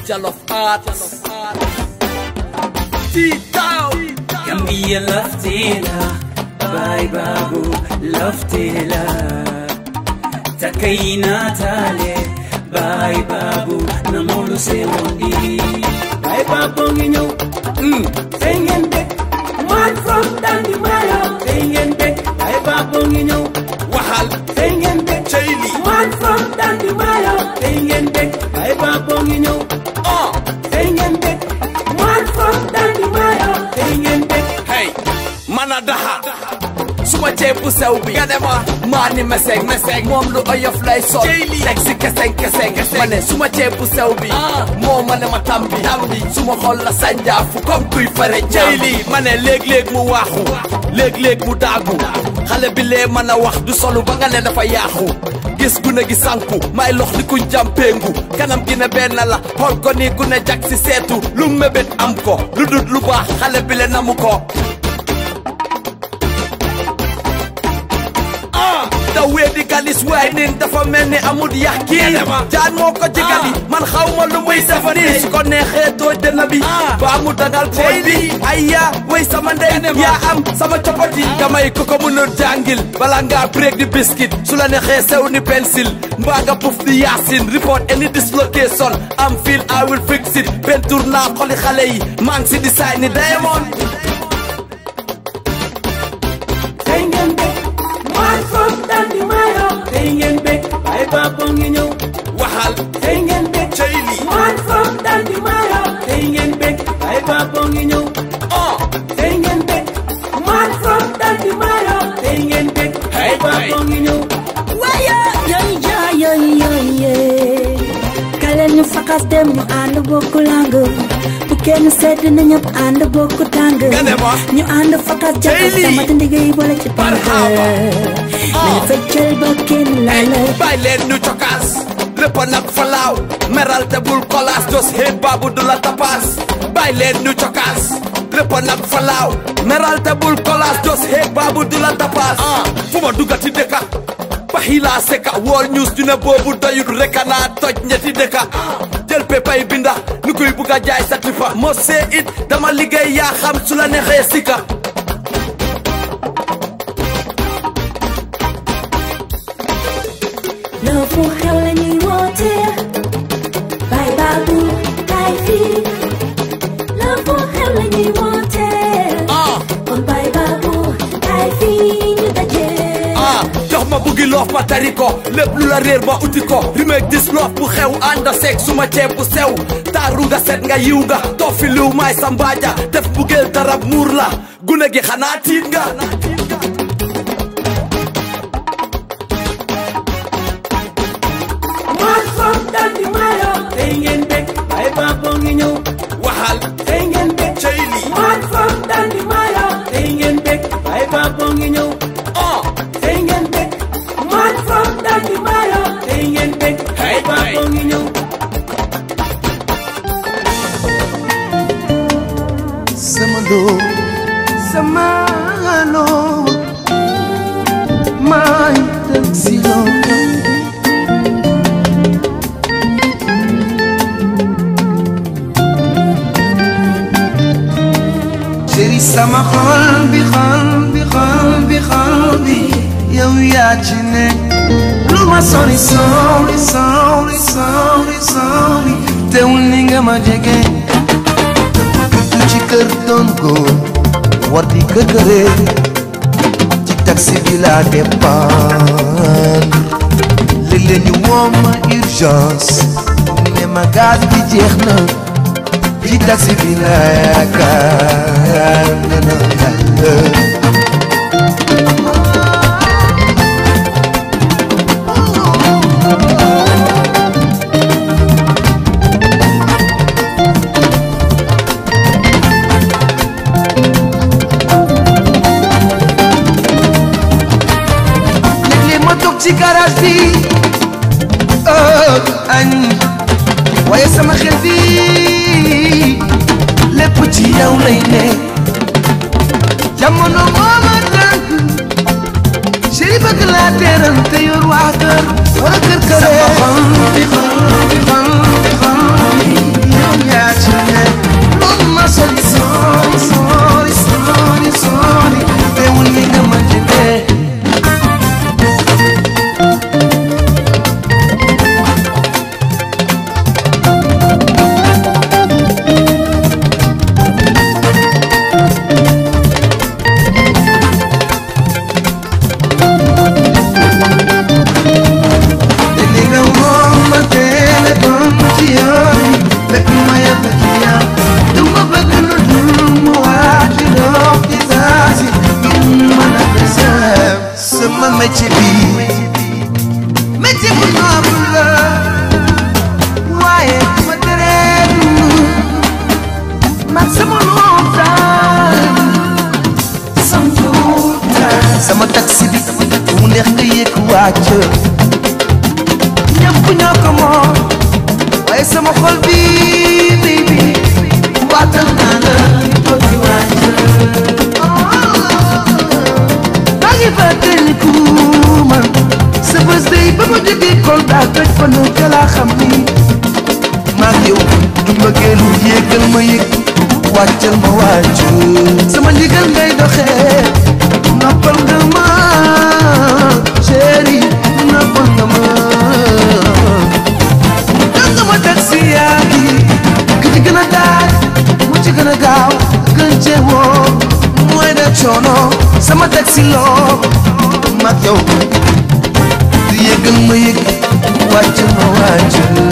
Jollof Arts T-Town Gambia laftela Bye babu laftela Takaina tale Bye babu Namolu se wondi Bye babu nginyo Mm Tengen dek Man from Dandi Mayo Tengen dek Bye babu nginyo Waxal Tengen dek Cheyli Man from Dandi Mayo Tengen dek Bye babu nginyo ah Tengen dek Man from Dandi Mayo Tengen dek hey mana daha suma ceeb bu sew bi nga ne ma maa ni meseng meseng moom lu oyof lay sol teg si keseng keseng ma ne suma ceeb bu sew bi moo ma ne ma tambi tambi suma xol la sànjaafu comme kuy fare jeyli ma ne léeg-léeg mu waaxu léeg-léeg mu daagu xale bi lee mën a wax du solu ba nga ne dafa yaaxu gis gune gi sanku may lox li kuñ jàmpeengu kanam gi ne benn la xool ko ni gune jag si seetu lu mébét am ko lu dut lu baax xale bi le namu ko da weedi galis waay nin dafa mel ni amul yax kii jaan moo ko jigali man xaw ma lu muy defa nii su ko neexee tooj dënn bi baa mu dagal pooj bi ay yaa way sama ndey yaa am sama copoti damay ko ko mënul jàngil bala ngaa break di biscuit su la neexee sew ni pencil mbaa nga puff di yaasin report any dislocation am feel I will fix it pentour naa xoli xale yi maa ngi si design ni diamond Tengen dek Man from Dandi Mayo Tengen dek Bye babu nginyo waxal Tengen dek Cheyli Man from Dandi Mayo Tengen dek Bye babu nginyo ah Tengen dek Man from Dandi Mayo Tengen dek Hey, Bye babu nginyo Waya yoy ja yoy yoy ye Kalen ñu fakas dem ñu ànd bokku lang bu kenn sedd na ñëpp ànd bokku tàng Nga ne ma? ñu ànd fakas jakas Jayli. sama ndigay boole ci tàng Marhaba. nañu feccal ba kenn laala bàyyi leen ñu cokaas lépp nag falaaw meral te bul kolaas jos xeet baabu du la tapaas bàyyi leen ñu cokaas lépp nag falaaw meral te bul kolaas jos xeet baabu du la tapaas fu ma duggati dëkka baxi laa seka wool ñuus ñu ne boobu doyut reka naa toj ñetti dëkka jël pepay binda nu kuy bugg a jaay sa tifa moo see it dama liggéey yaa xam su la neexee sika loo fu xew la ñuy woote bay baabu kay fii loo fu xew la ñuy woote ah kon bay baabu kay fii ñu daje ah jox ma buggi loof ma tari ko lépp lu la réer ma uti ko rimeeg dis loof bu xew ànda seeg suma ceeb bu sew taaru nga set nga yiw nga toog fi liw maay sa mbaaja def buggeel darab muur la gune gi xanaa tiit nga Man from Dandi Mayo Tengen dek Bye babu nginyo waxal Tengen dek Cheyli Man from Dandi Mayo Tengen dek Bye babu nginyo ah Tengen dek Man from Dandi Mayo Tengen dek Hey, Bye babu hey. nginyo sama loo sama loo may dem si yow chéri sama xol bi xol bi xol bi xol bi yow yaa ci ne lu ma sori sori sori sori sori teewul ni nga ma jege du ci kër doon góor war di këkkëre ci taxi bi laa dépendre léeg-léeg ñu woo ma urgence ne ma gaz bi jeex na ci taxi bi laa yaakaar ne na yàlla léeg-léeg ma toog ci garage bi heure añ waaye sama xel bi lépp ci yow lay ne jamono moo ma tànk chéri bëgg laa teeral te yor waa kër wala kër kër sama xol bi xol bi xol bi xol ko moom waaye sama xol bi baby waatal naa la doo ci wàcc maa ngi fàttaliku man sa bés day ba ma jógee Kolda toj fa nu ca laa xam ni maa ngi yow du mbëggeelu yéegal ma yëg wàccal ma wàcc sama ndigal ngay doxee noppal nga ma chéri noppal nga ma dam nga ma taxi yaa ngi ki ci gën a daaj mu ci gën a gaaw gën cee woo mooy def coono sama taxi loo mag yow du yëgal ma yëg wàcc ma wàcc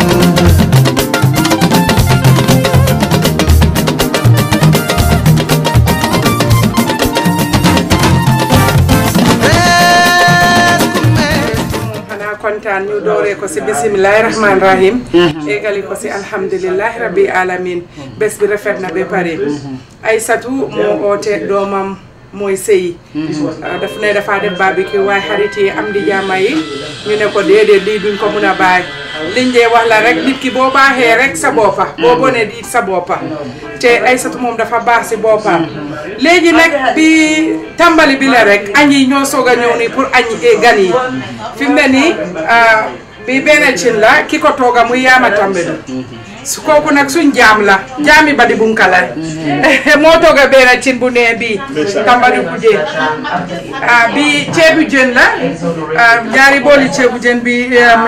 xanaa kontaan ñu dooree ko si bisimilahi rahmaani rahim égali ko si alhamdulilahi rabbi alamin bés bi rafet na ba pare Aysatu moo oote doomam mooy sëyi daf ne dafa def barbecue waaye xarit yi am di jàmma yi ñu ne ko déedéet lii duñ ko mun a bàyyi liñ dee wax la rek nit ki boo baaxee rek sa boppa boo bonee di sa boppa te Aysatu moom dafa baax si boppam léegi nag bi tàmbali bi la rek añ yi ñoo soog a ñëw nii pour añ gan yi fi mu ne nii bi benn cin la ki ko tooga muy yaama tambedu su kooku nag suñ jaam la jaami badi bunkala moo tooga benn cin bu nee bii tambadi kuje ah bi ceebu jën la ñaari booli ceebu jën bi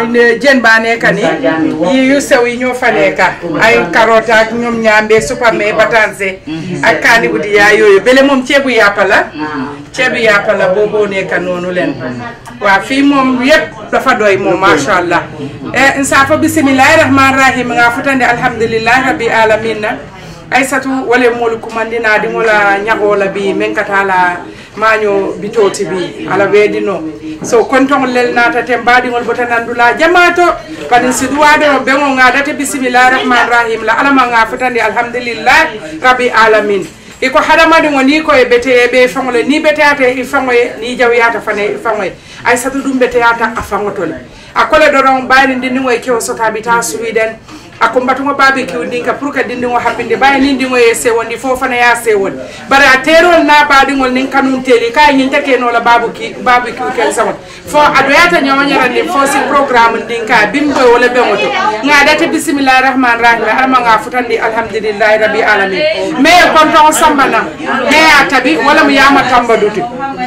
jën baa nekka ni yi yu sew yi ñoo fa nekka ay carotte ak ñoom ñaambe supame batanse ak kaani bu di yaa yooyu bele moom ceebu yàppa la ceebu yàppa la booboo nekka noonu leen waaw fii moom yëpp dafa doy moom macha allah e nsaafa bisimillahi rahmani rahim nga futande alhamdulillahi rabbi alamin na aissatu wale moolu kumandina ɗiŋola ñagola bi men katala maño bitoti bi ala weedino so kontoŋol lel natate mbaɗiŋol bota nandula jamato baɗin si duwaɗo ɓeŋo ŋadate bisimillahi rahmani rahim la alama nga futande alhamdulillahi rabbi alamin iko hadamadiŋo ni koye beteye ɓe faŋole ni beteyata i faŋoye ni jawyata fane i faŋoye aissatu ɗum beteyata a faŋotole a kole doron ɓayri ndindiŋo e kewo sotaɓi ta sweden ako mbatugo babi kiwdinka pour que dindigo habbinde ɓawi ni ndigo ye sewondi fo fana ya sewondi bare a terol na baɗigol nin kanum teli kay ñin takenola babu ki babu kiw ken samon fo aɗoyata ñawoñara ndin fo si programme ndin ka bimɓoy wala ɓeŋoto gaɗate bisimillahi rahmani rahim alama ga futandi alhamdulillahi rabbi alamin mais konton sambana heya taɓi wala mo yama tambaduti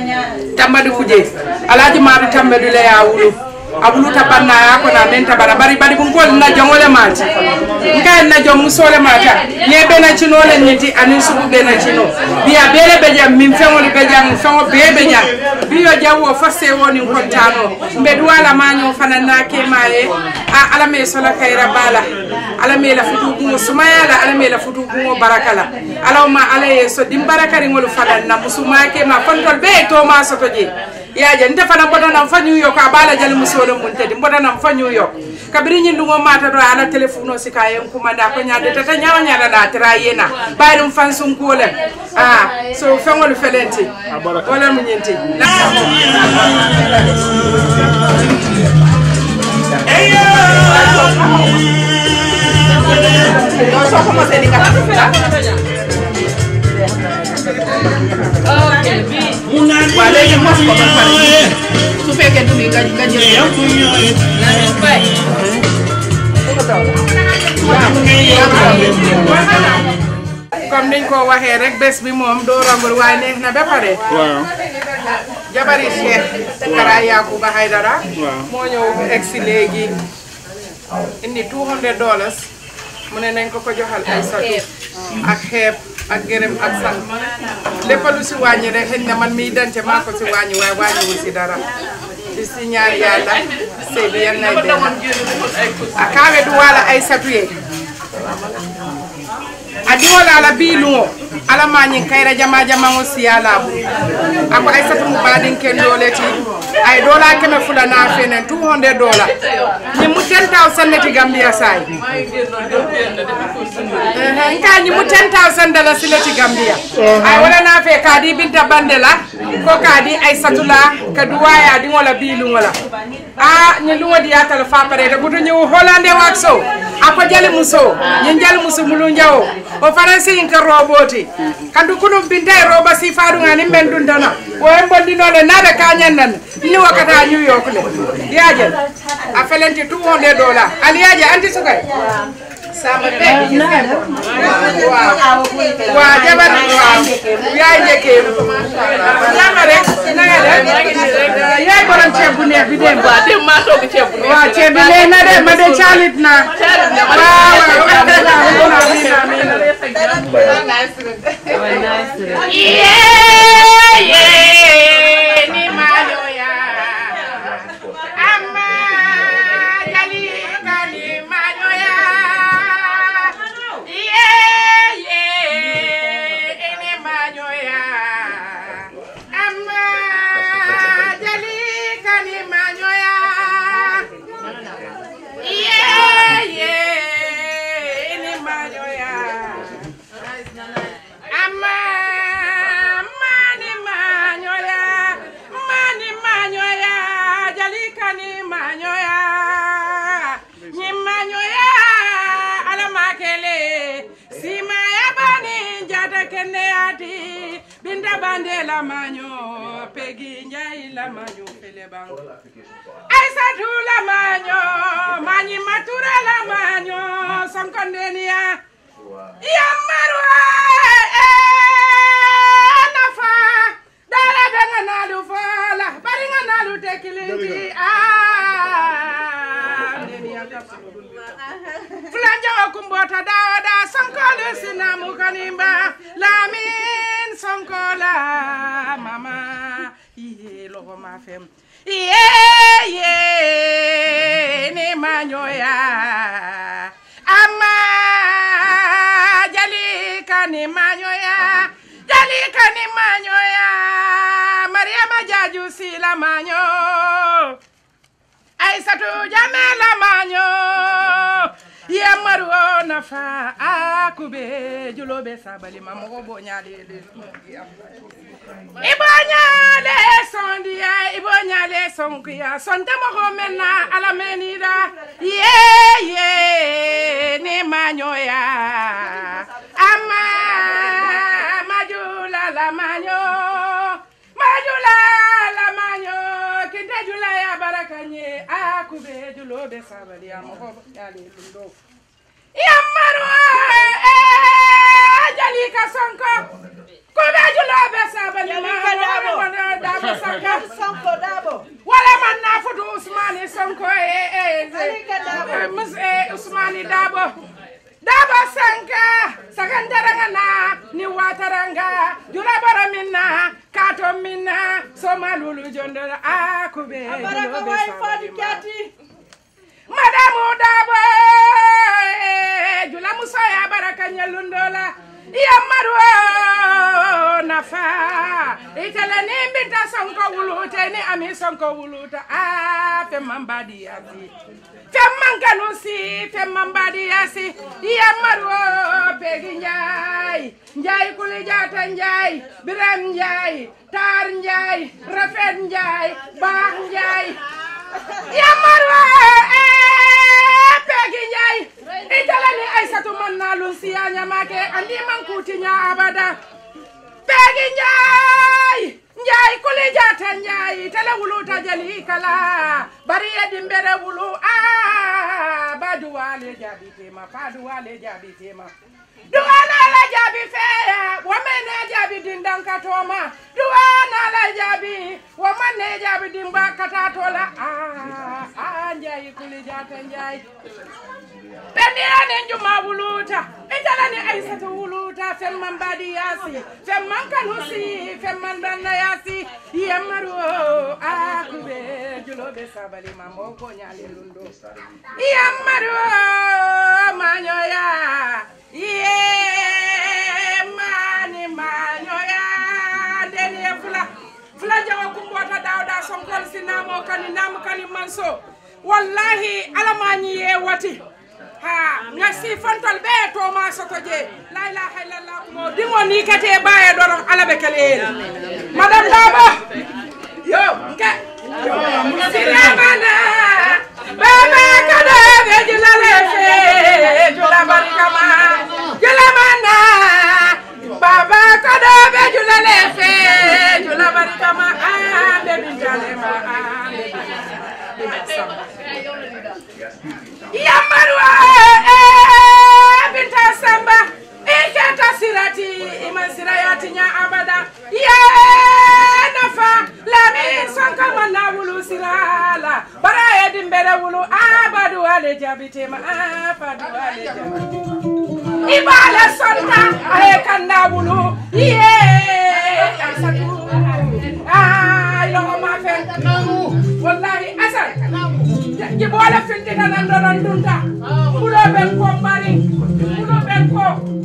tambadi kuje alaji maɗo tambadu leya wulu abuluta banna ya ko na menta bara bari bari bun ko na jongole mati nka na jom musole mata ye be na chino le nyiti anin subu be na chino biya bele be jam min fengol be jam fengo be be jam biyo jawo fase woni kontano mbe duwala manyo fana na ke maye a ala me sola kayra bala ala me la futu gumo sumaya la ala me la futu gumo barakala ala ma ala ye so dim barakari ngol fana na musuma ke ma kontol be to ma soto je yaje nte fana mbotanam fa new york a ɓaala jali musole mum tedi mbotanam fa new york kabiri ñindugo mata ɗo ala téléphone o sika yen kumanda ko ñade tata ñawa ñaɗaɗa tera yena ɓayrum fan sunkuolem a so feŋol felenti wala mu ñinti waaw léegi mos ko ba pare su fekkee du nga nga jël comme niñ ko waxee rek bés bi moom doo rombul waaye neex na ba pare waaw jabari Cheikh Kara Yakuba Haydara moo ñëw egg si léegi indi 200 dollars mu ne nañ ko ko joxal ay satu ak xeeb ak gërëm ak sant lépp lu si wàññi rek xëy na man miy dante maa ko si wàññi waaye wàññiwul si dara di si ñaan yàlla sëy bi yan nay benn a kaawe du wala ay satuye a diŋola ala bii luŋo ala mañiŋ kayira jama jamanŋo siya laabu ako ay satu mu baadiŋ kendoo le ti ay dola keme fula na fenen 200 dola ni mu 10000 neti gambia say nka ni mu 10000 dala sileti gambia ay wala na fe kadi binta bandela ko kadi ay satula kadu waya di wala bilu wala a ni lungo di atal fa pare de butu ñu holande waxo ako jali muso ñi jali muso mulu njawo o faransi in ka roboti kandu kunum binta e roba si faadu ngani men dun dana o en bondi none nabe ka nyannan ni wakata new york le yaje a felenti 200 dollars ali yaje anti sukay sama pe waaw waaw jabar waaw yaay njëkkee sama rek na nga def yaay borom ceeb bu neex bi dem waaw dem maa togg ceeb bu neex. waaw ceeb bi lee na de ma de caalit naa waaw waaw Ama mani manyoya, mani manyoya, jalikani manyoya, ni manyoya, ala makele, sima ya bani jada kende ati, binda bande la manyo, pegi njai la manyo pele bango. Aisatu la manyo, mani matura la manyo, sonkondenia. Ya marwa eh nafa dala benga nalu fola bari nga nalu tekilindi ah ndeni ya Fulanja wa kumbota dawada sonkole sinamu kanimba lamin sonkola mama iye logo mafem iye iye ni manyoya ama jalika ni manyoya jalika ni manyoya mariama jaju sila manyo aisatu jamela manyo yemaru nafa akube julobe sabali mamogo bonyalele ibonyale sondiya ibonyale sonkiya sonte mogo menna alamenida ye ye ni manyoya ama majula la manyo majula la manyo kinte jula ya barakanye akube julobe sabali amogo bonyalele ndo yamaru jalika sonko kube julobe sabali mamogo dabo sanka Sonko Dabo. wala man na futu Usmani Sonko eh eh Alika Dabo. eh mus eh Usmani Dabo Dabo Sanka sagandaranga na ni wataranga jula bara minna kato minna soma lulu jondora akube Baraka wai fadi kati. Madamu Dabo eh, jula muso ya baraka nyalundola ya marwa nafa itala ni mbita sonko wuluta ni ami sonko wuluta a fe mambadi yasi fe mankanu si fe mambadi yasi ya marwa pegi njay njay kuli jata njay biram njay tar njay rafet njay baax njay ya marwa eh, pegi njay itala ni aisatu man na lun siya nyamake andi man kuti nya abada pegi njay njay kuli jata njay tele wuluta jali kala bari yedi mbere wulu ah ba duwale jabi tema pa duwale jabi tema duwana la jabi feya wamene jabi dindankatoma duwana la jabi wamane jabi dimbakatatola ah ah njay kuli jata njay Pendirani njuma wuluta, italani aisatu wuluta, femman badi yasi, femman kanusi, femman danda yasi, yemaru akube, julobe sabali mambo konyale lundo. Yemaru manyoya, ye mani manyoya, deni fula, fula jawa kumbota dawda sonkol sina mo kani nam kani manso wallahi alamañi ye wati ha ngasi fantol ɓe to ma soto je la ilaha illallah mo dingo ni kate baye ɗoɗon alaɓe keleyel madame daba yo nke siramana baba kada ɓe julale fe jula barikama julamana baba kada ɓe julale fe jula barikama a ɓe bintalema a ɓe yambarwa binta samba iketa sirati iman sirayati nya abada ye nafa lami sonka manna wulu sirala bara ye dimbere wulu abadu ale jabitema abadu ale jabitema ibale sonta aye kanda wulu ye asatu ay logo ma fe wallahi asal ji boole fintina nan donon dunta mbuɗo ɓen ko mari mbuɗo ɓen ko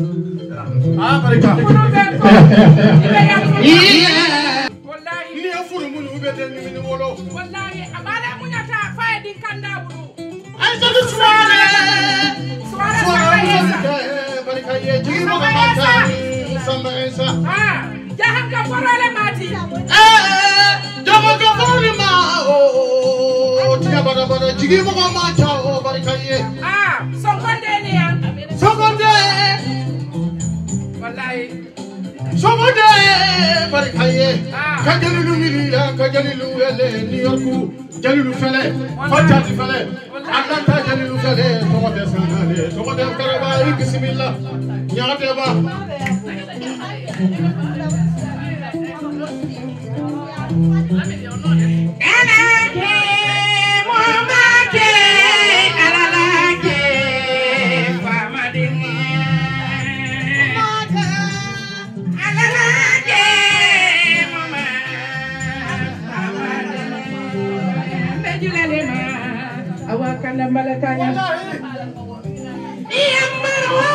mbuɗo ɓen ko iɓe yam wallahi ni ya furu mun ubete ni min wolo wallahi aɓaɗa muñata faye ɗin kanda wulu ay sadu suwale suwara suwale samba yesa barika ye jigi mo ka mata samba esa a jahan ka forole mati eh jamo ka furu ma o tiya bada bada jigi mo ka mata o barika ye a sonkondeni yan sogonde wallahi sogonde barika ye Ah. ka jalilu milila ka jalilu wele new yorku jalilu fele fatati fele atlanta jalilu fele togode sanale togode karaba i bisimilla ñaate ba Alake, momake, alalake, famadinge. Alalake, moma, famadinge. Mbejulelema, awakanda mbalakanya. Iyambarwa,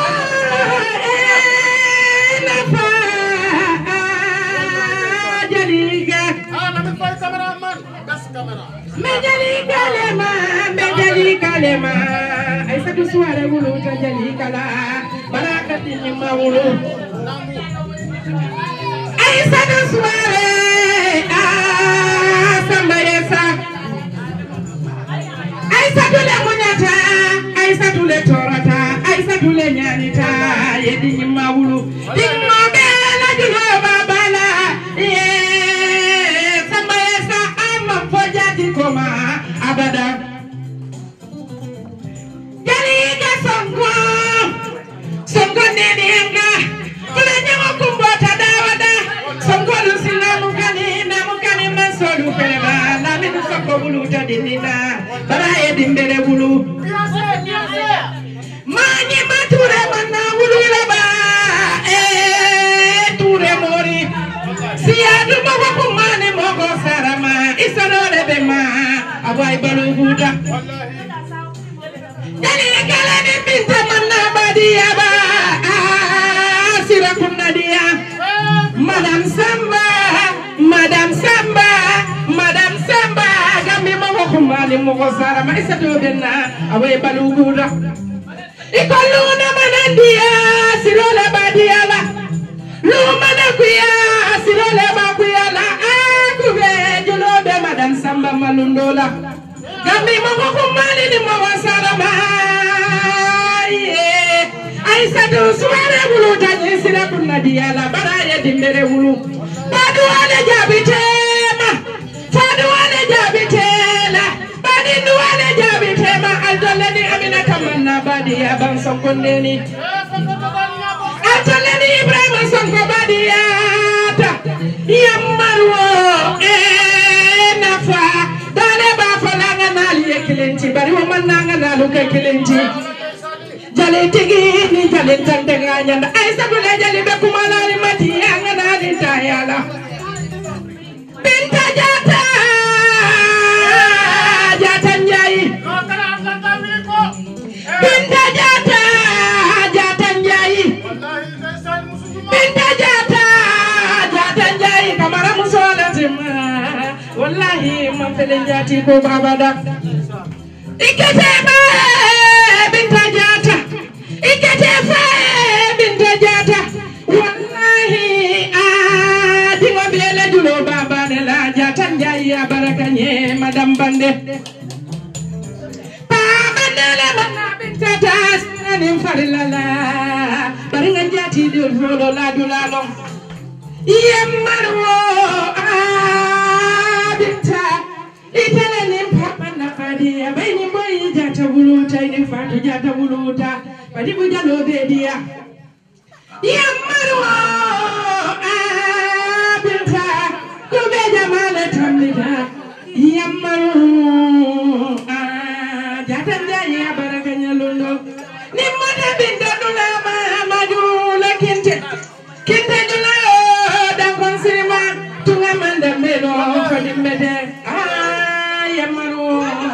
enafa, jaliga. ah na mi fay cameraman best camera Mejali kalema, mejali kalema. Aisa kuswara wulu tajali kala. Barakati ni mawulu. Aisa kuswara. Ah, samba yesa. Aisa tule munyata. Aisa tule torata. Aisa tule nyanita. Yedi ni mawulu. Dingo bela julo babala. Yeah. Samba yesa ama foja dikoma. Abada. Jaliga songo. Songo nene yanga. Kula nyango kumbota dawada. Songo lusina mukani na mukani masolu pelema. Na minu soko bulu tadinina. Baraye dimbele bulu. Mani mature mana wulu laba. Eh, ture mori. Siyadu mogo kumani mogo sarama. Isanole bema. Abai balu buda. Dalili kala ni binta manna badia ba. Ah, sira kunna dia. Madam Samba, Madam Samba, Madam Samba. Gambi mogo kumani mogo sarama. Isatu benna. Abai balu buda. Ikoluna manandia. Sirola badia ba. Lumana kuya. Sirola ba kuya la. Ah, kube julobe Madam Samba malundola. Gambi mogo kumani ni mogo sarama. Yeah. Aisatu suware bulu tanyi sira kunna diala baraye dimbere bulu. Badu wale jabitema. Fadu wale jabitela. Badindu wale jabitema. Aldoleni amina kamanna badi ya ban sokondeni. Aldoleni Ibrahima sonko badi yata. Yammarwo eh nafa. Dale ba falanga nali ye kilinti. Bari wo mananga nalu ke kilinti. jale tigi ni jale tante nganyanda ay sabule jale be kumala ni mati anga na ni tayala binta jata jata njai binta jata jata njai binta jata jata njai kamara musola tima wallahi man tele njati ko babada ikete ba binta jata ikete fa binta jata wallahi a dingo bele julo baba ne la jata njayi ya baraka nye madam bande baba ne le mana binta tas nanim farilala bari nga njati dul folo la dulalong yemmarwo abinta itele nin papanna fadiya bayni boyi jata buluta ini fatu jata buluta badi bu jalo bediya yemmarwo abinta kube jamale tamnita yemmaru jata njayi abaraka nyalundo nimmata binta dulama madula kinte kinte dula dankon sirima tunga mande mbeɗo fadi mbete yammaru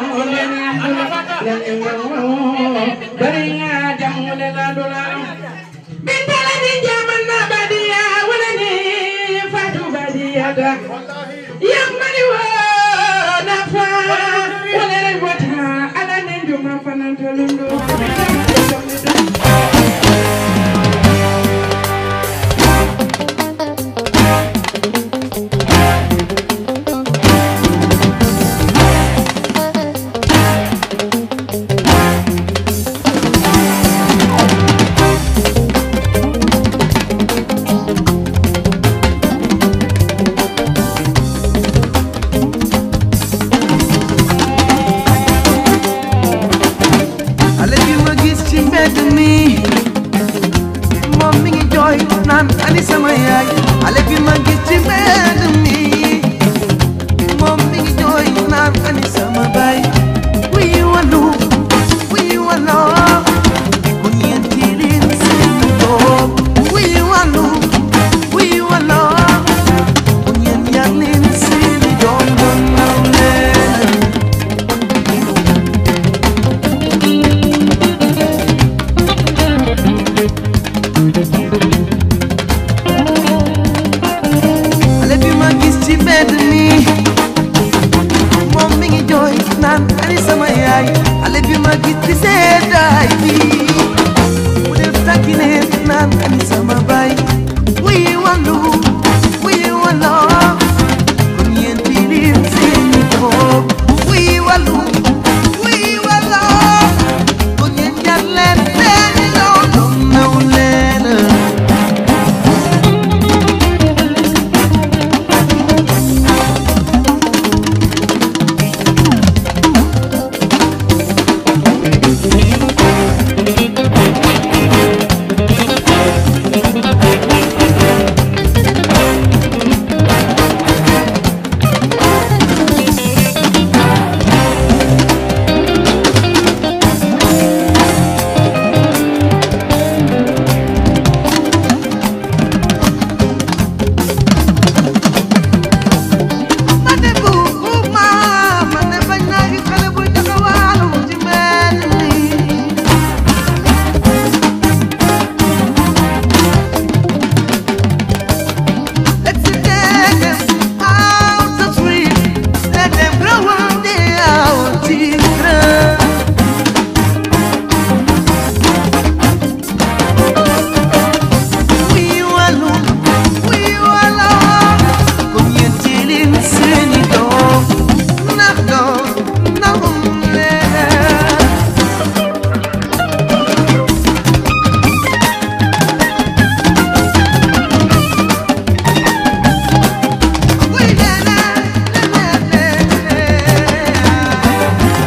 bariga jammule laɗola bintalani jamanna badiya walani fatu badiyata yammari wo nafa walere bota alanen juma fanantolundu xale bi ma gis ci mbedd mi moom mi ngi jooy naan ani sama yaay xale bi ma gis ci mbedd mi moom mi ngi jooy naan ani sama baay wuy walu wuy walo ku ñeenti leen seen doom wuy walu wuy walo ku ñeen yar leen seen doom doon naw leen xale bi ma gis ci mbedd mi moom mi ngi jooy naan ani sama yaay xale bi ma gis ci seddaay bi mu def takkine naan ani sama baay wuy wàllu wuy wàllo kon yéen fii lim seeni doom wuy wàllu wuy wàllo kon yéen jar leen seeni doom doom naw leen Mane buuma mane bañ naa gis xale bu taxawaalu ci mbedd mi Let's take them out the street Let them grow up they out children We walu, we wala Kom je tilin seeni doom Ndax doom ndaxum leen Wuy lele, lele, lele.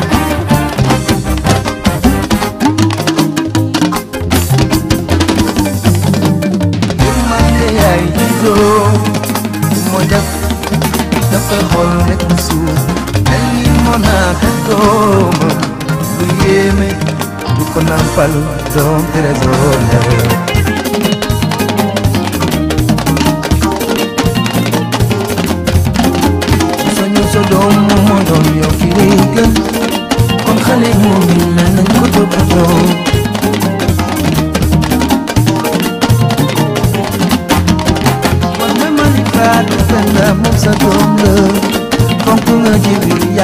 yërmande yaay juddoo moo def dafa xool rek mu suuf mel ni moo naat doomam lu yéeme du ko nampal doom trésor la soñu sa doom moom moo doon yow fi lay gën kon xale moom mi la nañ ko toppatoo man ma ma ni faatu fenn moom sa doom la fonk nga ji bi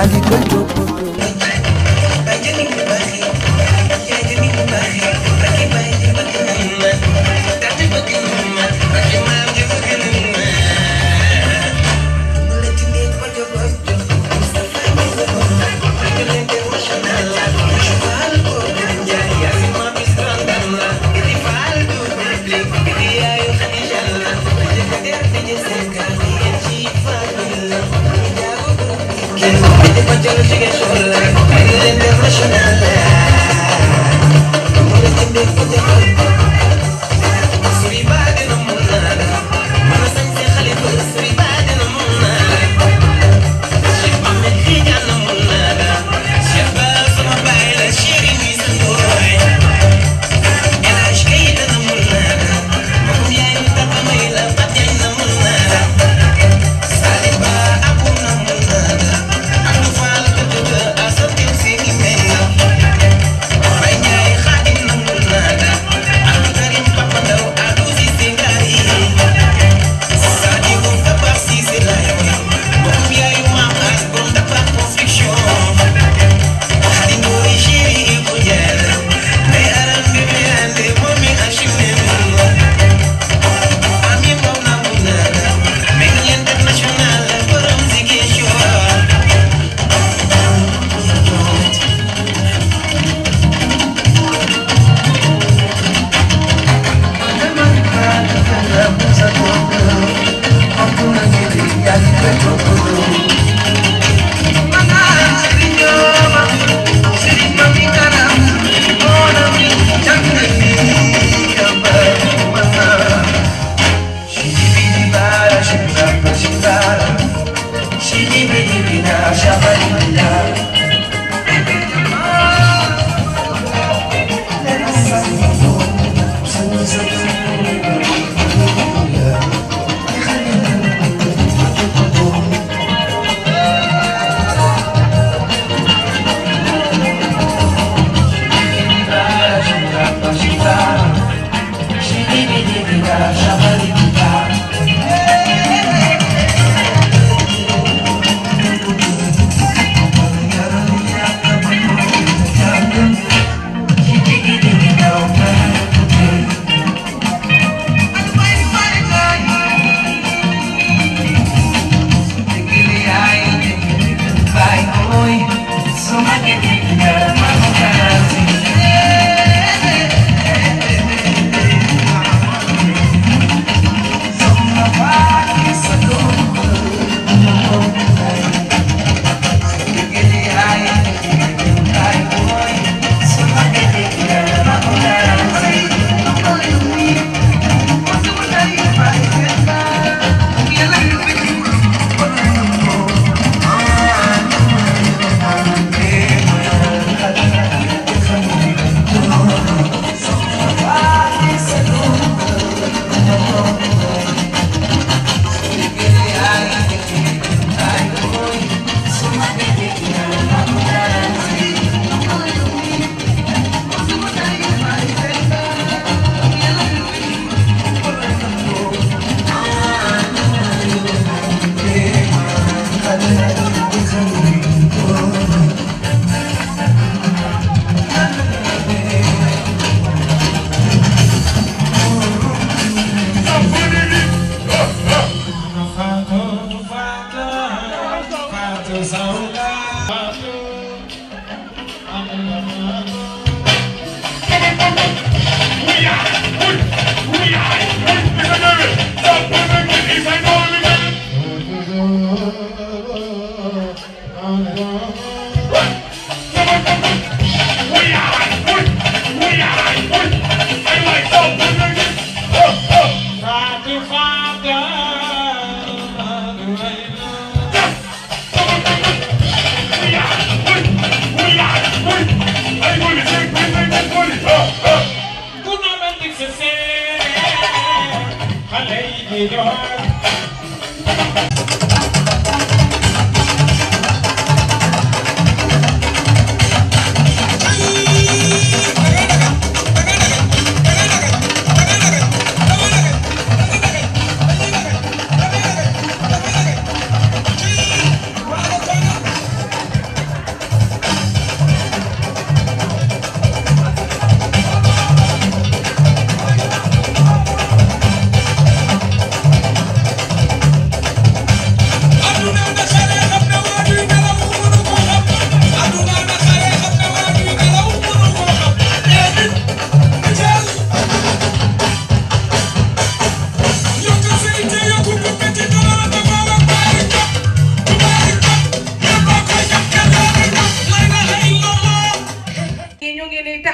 Thank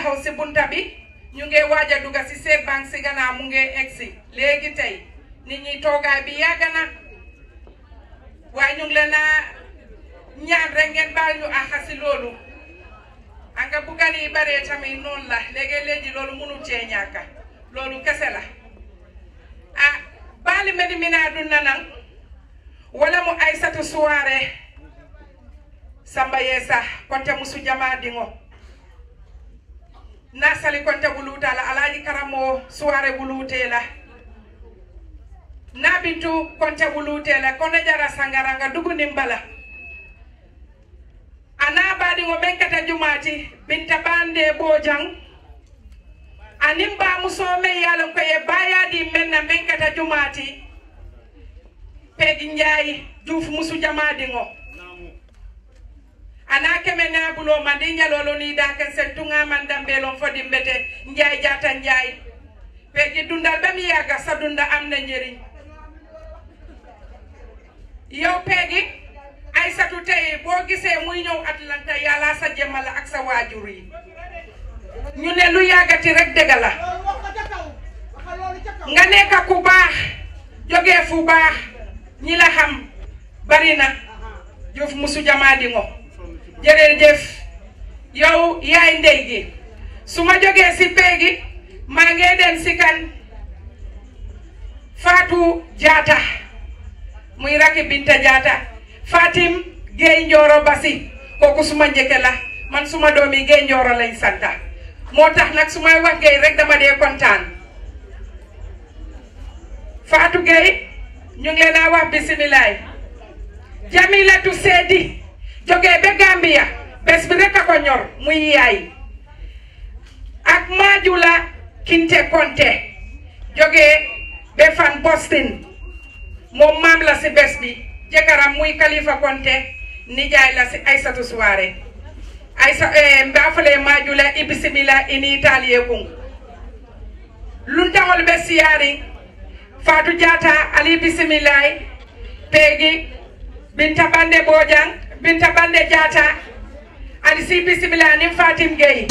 taxaw si bunta bi ñu ngi waaj a dugga si seet bank si gannaaw mu ngi egsi léegi tey nit ñi toogaay bi yàgg na waaye ñu ngi leen a ñaan rek ngeen baal ñu àqa si loolu anga buggan yi baree tamit noonu la léegi-léegi loolu mënul cee ñàkka loolu kese la ah baali medi mina dunna nan wala mu aysatu suwaare samba yeesa konte musu jama dingo na sali konte wuluta la alaji karamo suwaare wulute la na bintu konte wulute la kono jara sangaranga duguni mbala ana baɗiŋo men kata jumati binta bande bojang anin ba muso men yalon ko ye bayadi men na men kata jumati pegi njayi juuf musu jamadiŋo ana keme nabulo mandi ñalolo ni daken sen tunga man dambelon fodi mbete njaay jata njaay pegi dundal ba mi yaga sa dunda am na njëriñ yow pegi Aysatu tey boo gisee muy ñëw Atlanta yàlla sa jëmmal ak sa waajur yi ñu ne lu yàggati rek dëgg la nga nekk ku baax jógee fu baax ñi la xam bari na Juuf musu jamaa di ngo jërëjëf yow yaay ndey gi su ma jógee si peegi maa ngi dem si kan Fatou Jaata muy rakki Binta Jaata Fatim Gueye Njoro Basi kooku suma njëkke la man suma doomi Gueye Njoro lañ santa moo tax nag su may wax Gueye rek dama dee kontaan Fatou Gueye ñu ngi leen a wax bisimilaay Jamilatu Seedi jógee ba Gambia bés bi rek a ko ñor muy yaay ak Maajula Kinte Konte jógee ba fan Boston moom maam la si bés bi jëkkëram muy Kalifa Konte nijaay la si Aysatu Suwaare aysa mbafale majula i bisimila ini italie kun luntaŋol be siyaari Fatou Diatta ali bisimilay peegi Binta Bande Bojang Binta Bande Diatta ali si bisimila ni Fatim Gueye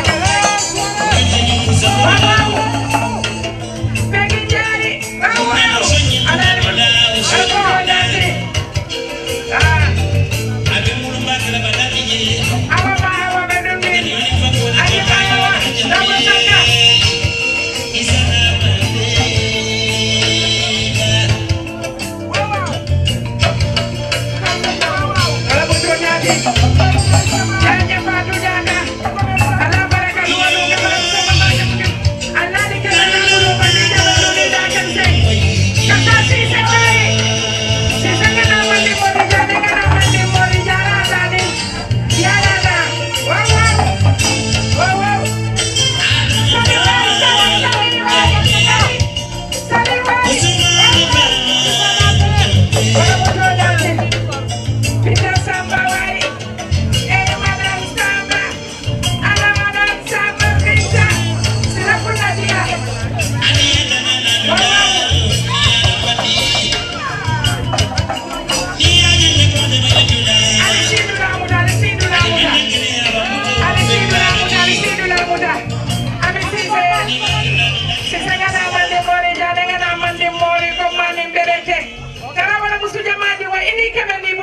Wow, wow.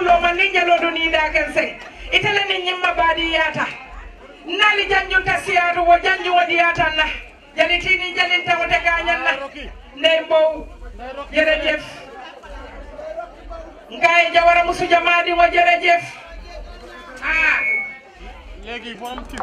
wulo man ni jalo do ni da ken seng itele ni nyimma badi yata nali janjun ta siyatu wo janju wadi yata na jali tini jalin ta wote ganyan na ndey mbow jërëjëf ngaay jawara musu jamaadi wo jërëjëf ah léegi mu am ci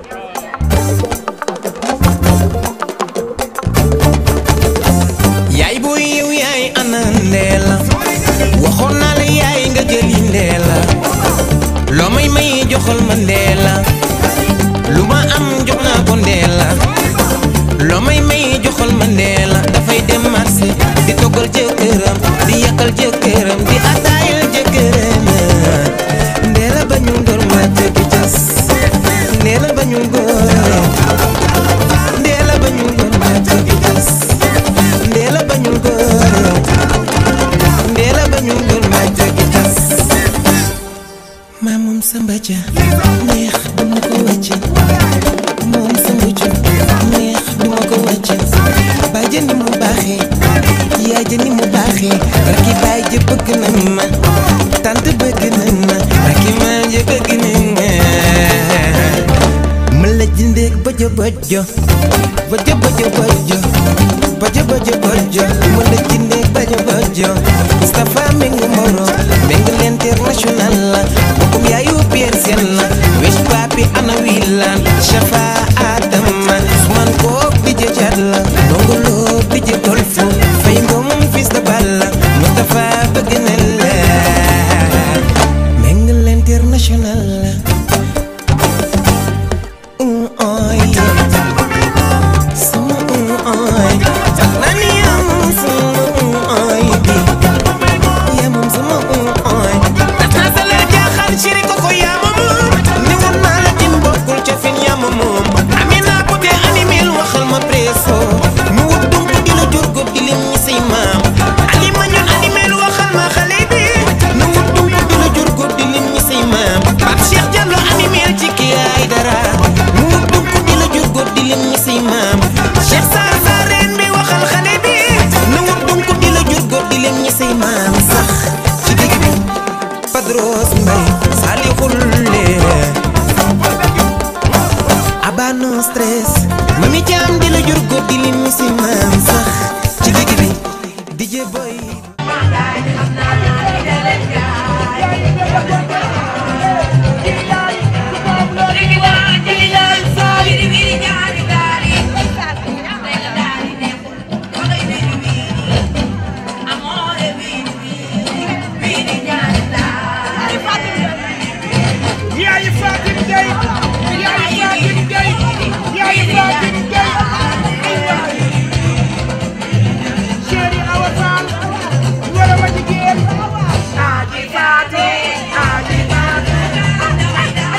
yaay booy yow yaay ana ndeela waxoon naa la yaay nga jëli ndeela loo may may joxal ma ndeela lu ma am jox naa ko ndeela loo may may joxal ma ndeela dafay dem marché di toggal jëkkëram di yàqal jëkkëram di ataayal jëkkëram ndeela bañul góor ma jëkki cas ndeela bañul góor ndeela bañul góor ma jëkki cas ndeela bañul góor ndeela bañul góor ma jëkki cas maa moom sa mbaja neex duma ko wàcce moom sa mbucc neex duma ko wàcce baay ja ni mu baaxee yaay ja ni mu baaxee rakki baay ja bëgg nañ ma tant bëgg nañ ma rakki maam ja bëgg nañ ma ma la jëndeeg bojo bojo bojo bojo bojo bojo bojo bojo ma la jëndeeg bojo bojo Moustapha Mengu Moro Mengu l'international la bokkum yaayu Pierre Sène la wesh papi ana wilan Shafa Adama Usman kook di jëjaat la ndongolo di jë golfu fay ngom fils de Balla Moustapha bëgg na la Mengu l'international la Mm, oy. Sama mm, oy. Tax na ni yaa moom sama mm, oy bi. Yaa moom sama mm, oy. Tax na sa la jaaxal chéri koko yaa ma moom. Ni woon naa la jin bokkul ca fin yaa ma moom. Amina Poté animel waxal ma presso. Mu wut dunk di la jur góor di lim ñi say maam. Alima ñun animel waxal ma xale bi. Nu wut dunk di la jur góor di lim ñi say maam. Pape Cheikh Diallo animel ci kii ay dara. Mu wut dunk di la jur góor di lim ñi say maam. Cheikh Sarr Sareen bi waxal xale bi. Nu wut dunk di la jur góor di lim ñi say maam sax ci digg bi. Padros Mbay Salihul Leer. Aba no stress mami jaam di la jur góor di lim ñi say maam sax ci digg bi. DJ Boy. Yaayi Fatim Gueye Yaayi Fatim Gueye Yaayi Fatim Gueye ay waay Chéri Awa Fall wala ma jigéen Aji Fatim Aji Fatim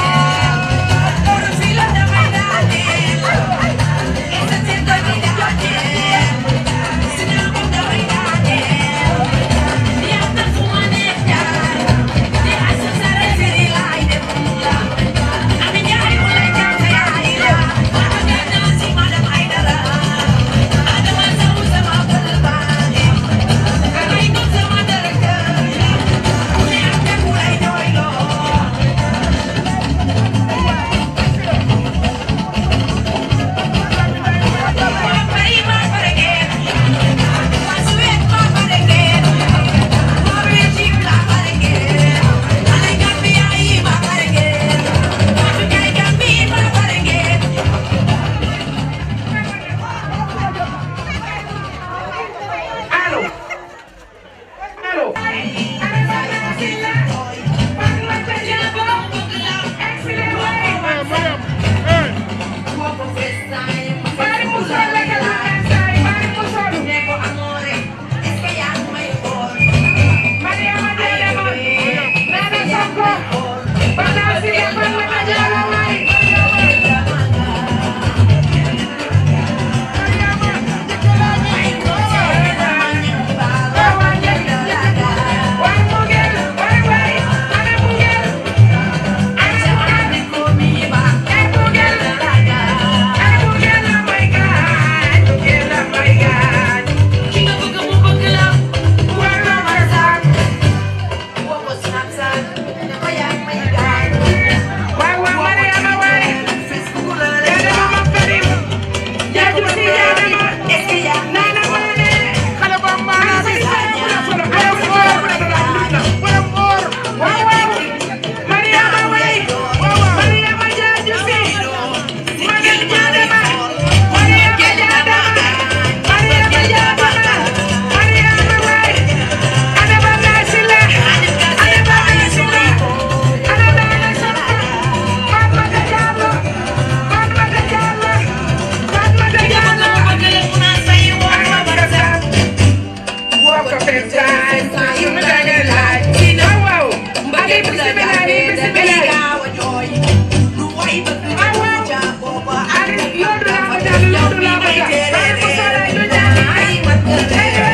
allo allo Mariama ko first time su mi danga laaj waaw waaw ali bismillah ali bismillah waaw waaw ali loolu laa ko jàll loolu laa ko jàll bari mu solo ñu jàll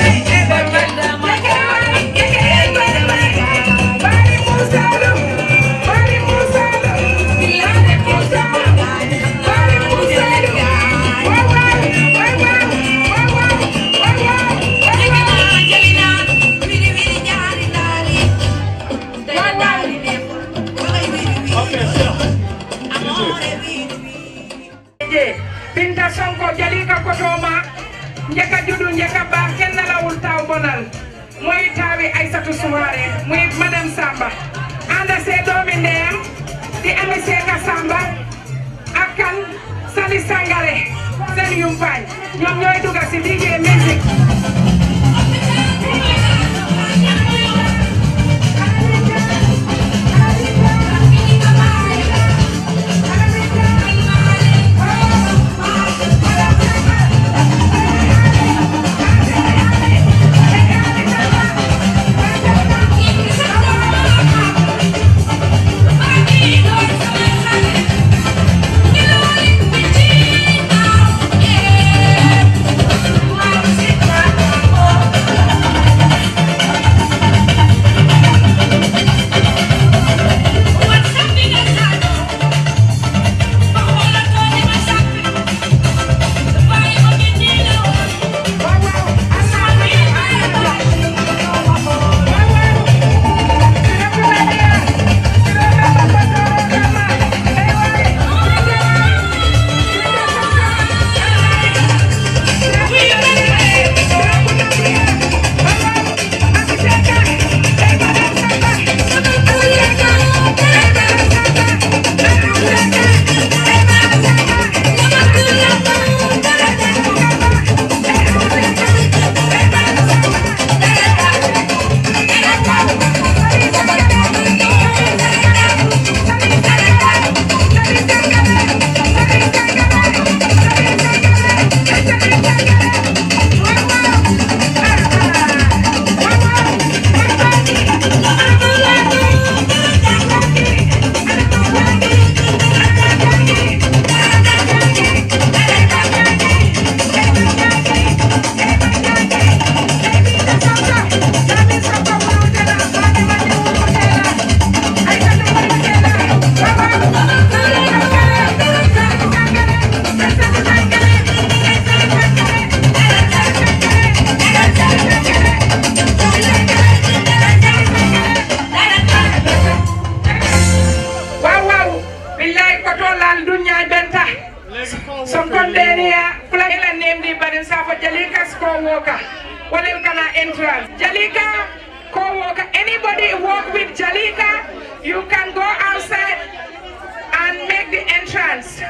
bari mu solo bari mu solo bari mu solo bari mu solo waaw waaw waaw waaw waaw waaw je binta sonko jalika kotoma njeka judu njeka baax kenn lawul taw bonal mooy taawi aysatu suwaare muy madame samba anda see doomi ndeyam di ami seeka samba ak kan sali sangare seen yumpaañ ñoom ñooy duga si DJ music waaw waaw billahi koto laal dunya benta sonkondeniya fula ila nemdi barin safo jalika ko woka walel kana entrance jalika ko woka anybody work with jalika you can go outside and make the entrance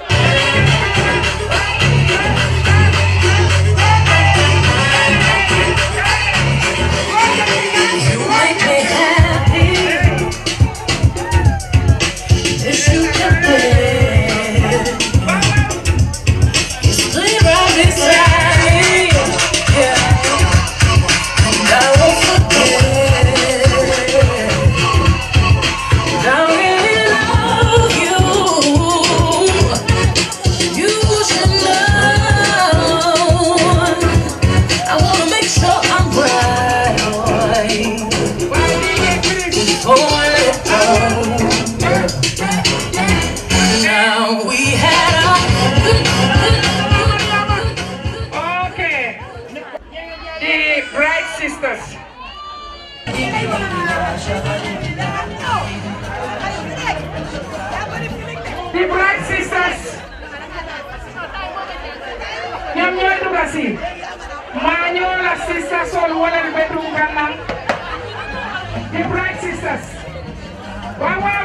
Now we had Okay. The Bright Sisters. The Bright Sisters. ñoom ñooy duga si maa ñoo la sista sol wala bedroom kanam The Bright Sisters. waaw waaw.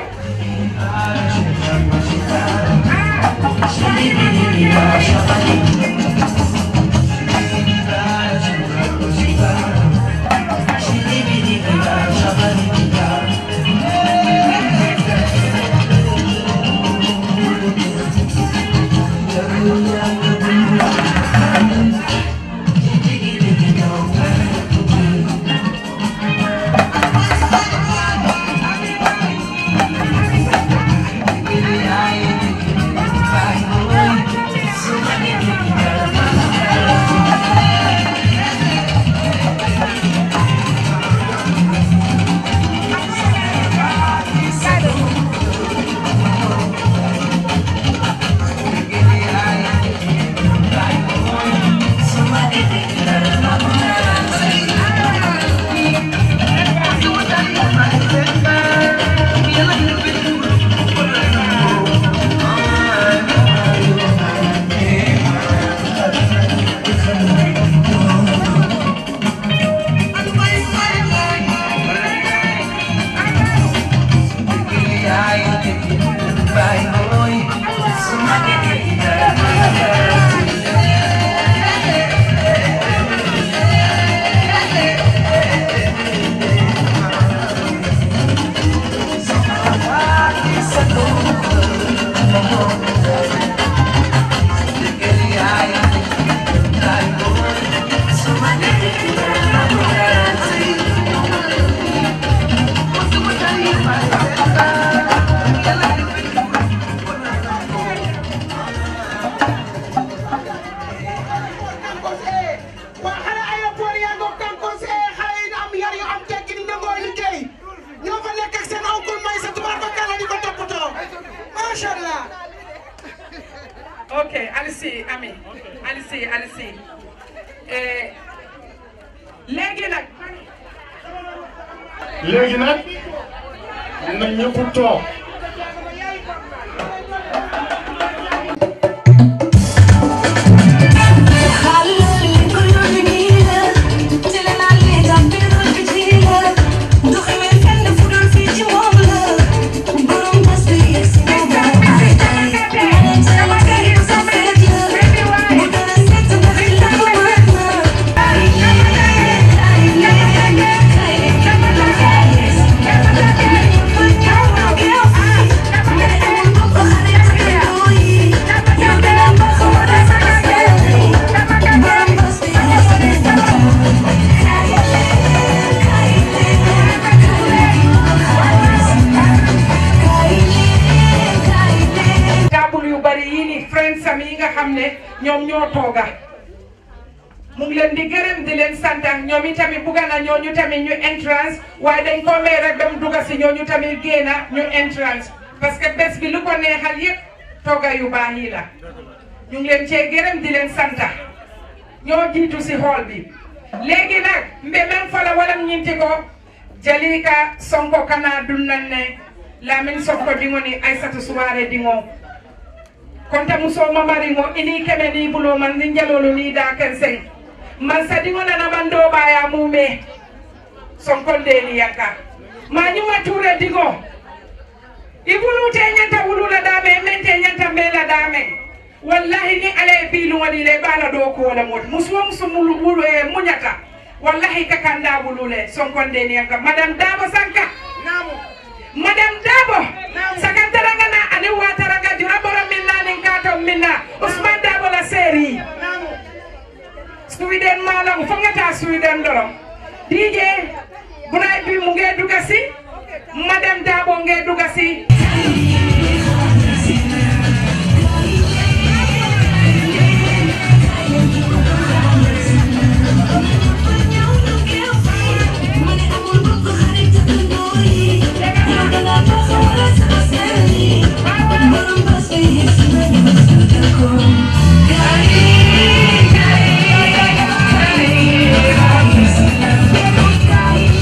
Alice Ami Alice Alice eh, léegi nag léegi nag na ñëpp toog table yu bari yii ni friends am yi nga xam ne ñoom ñoo tooga mu ngi leen di gërëm di leen sant ñoom itamit bugga na ñooñu tamit ñu entrance waaye dañ ko may rek ba mu dugga si ñooñu tamit génna ñu entrance parce que bés bi lu ko neexal yëpp tooga yu baax yi la ñu ngi leen cee gërëm di leen santa ñoo jiitu si hall bi léegi nag mbe men fola walam ñinti ko jalika sonko kana dunnan ne lamin sonko dingo ni aissatu suware dingo konta muso mamari ngo ini keme ni bulo man ni jalolo ni da ken sen man sa dingo na na mando baya mume sonko de ni yanka ma ni wature dingo ibulu te nyanta wulula dame men te nyanta mela dame wallahi ni ale bilu wali le bala do ko wala mot muso muso mulu wulu e munyata wallahi ka kanda wulule sonko de ni yanka madam dabo sanka namu madam dabo sakantaranga na ani wataranga juraboro minna nin kato minna usman dabo la seri sweden malam fongata sweden doro dj bunay bi mu nge dugasi madam dabo nge dugasi Thank you.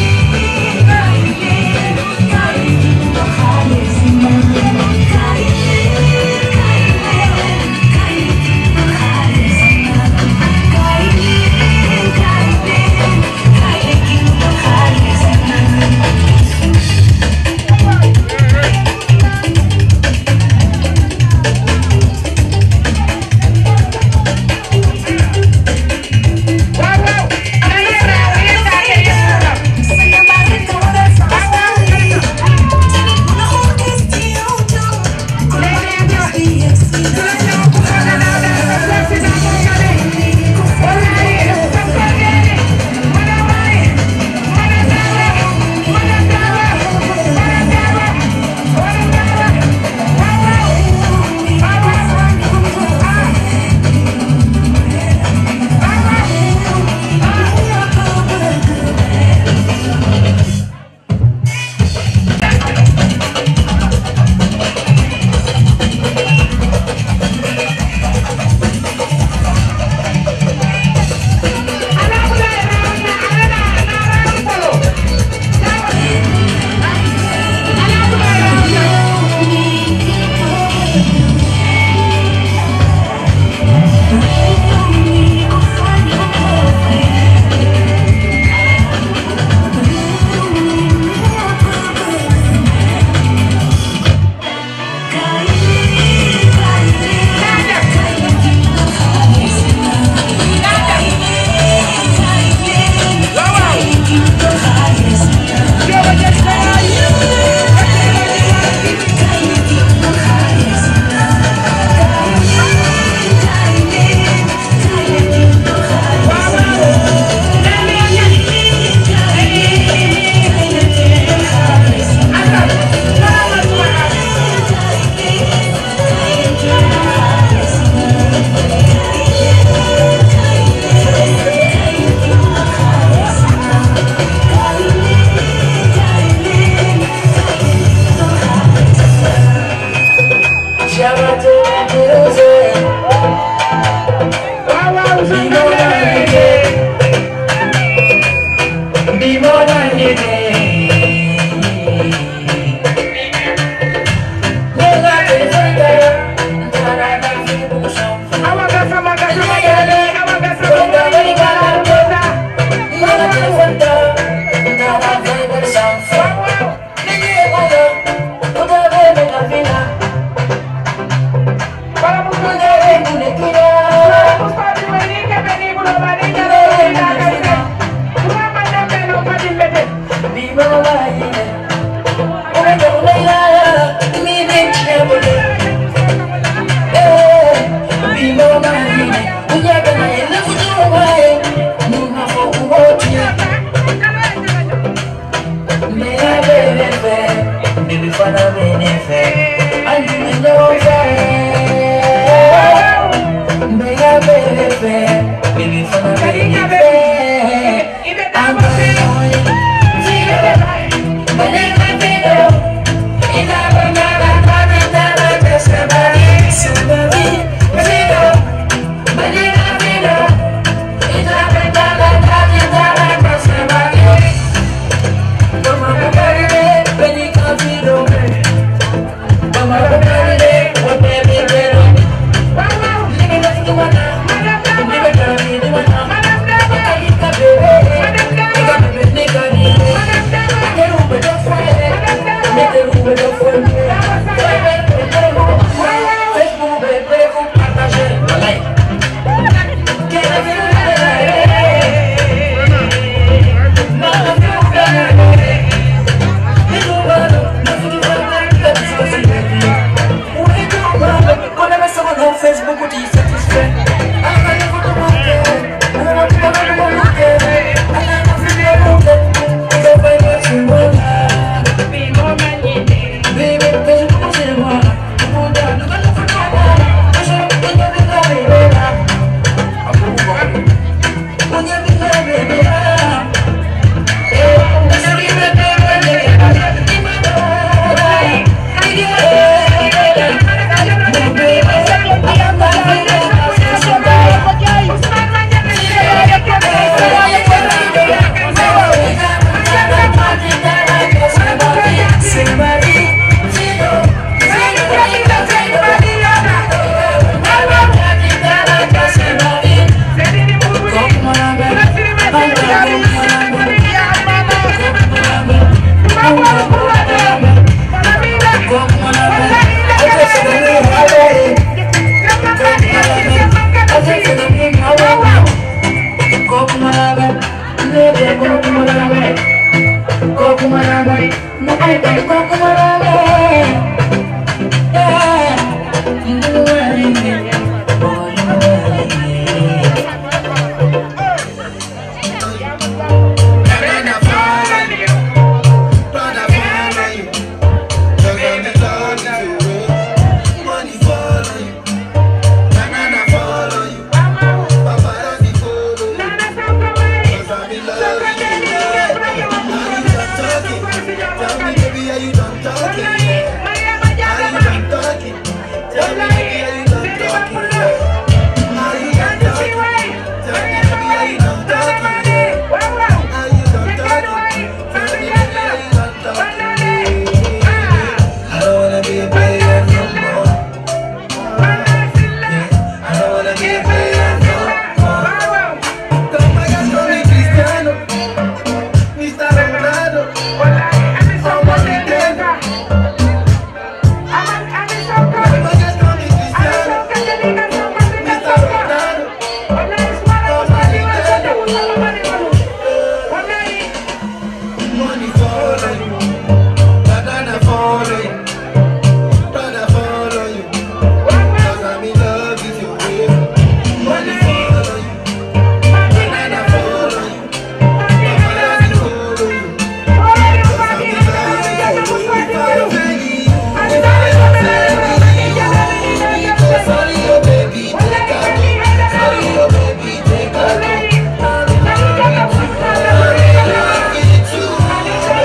Baby,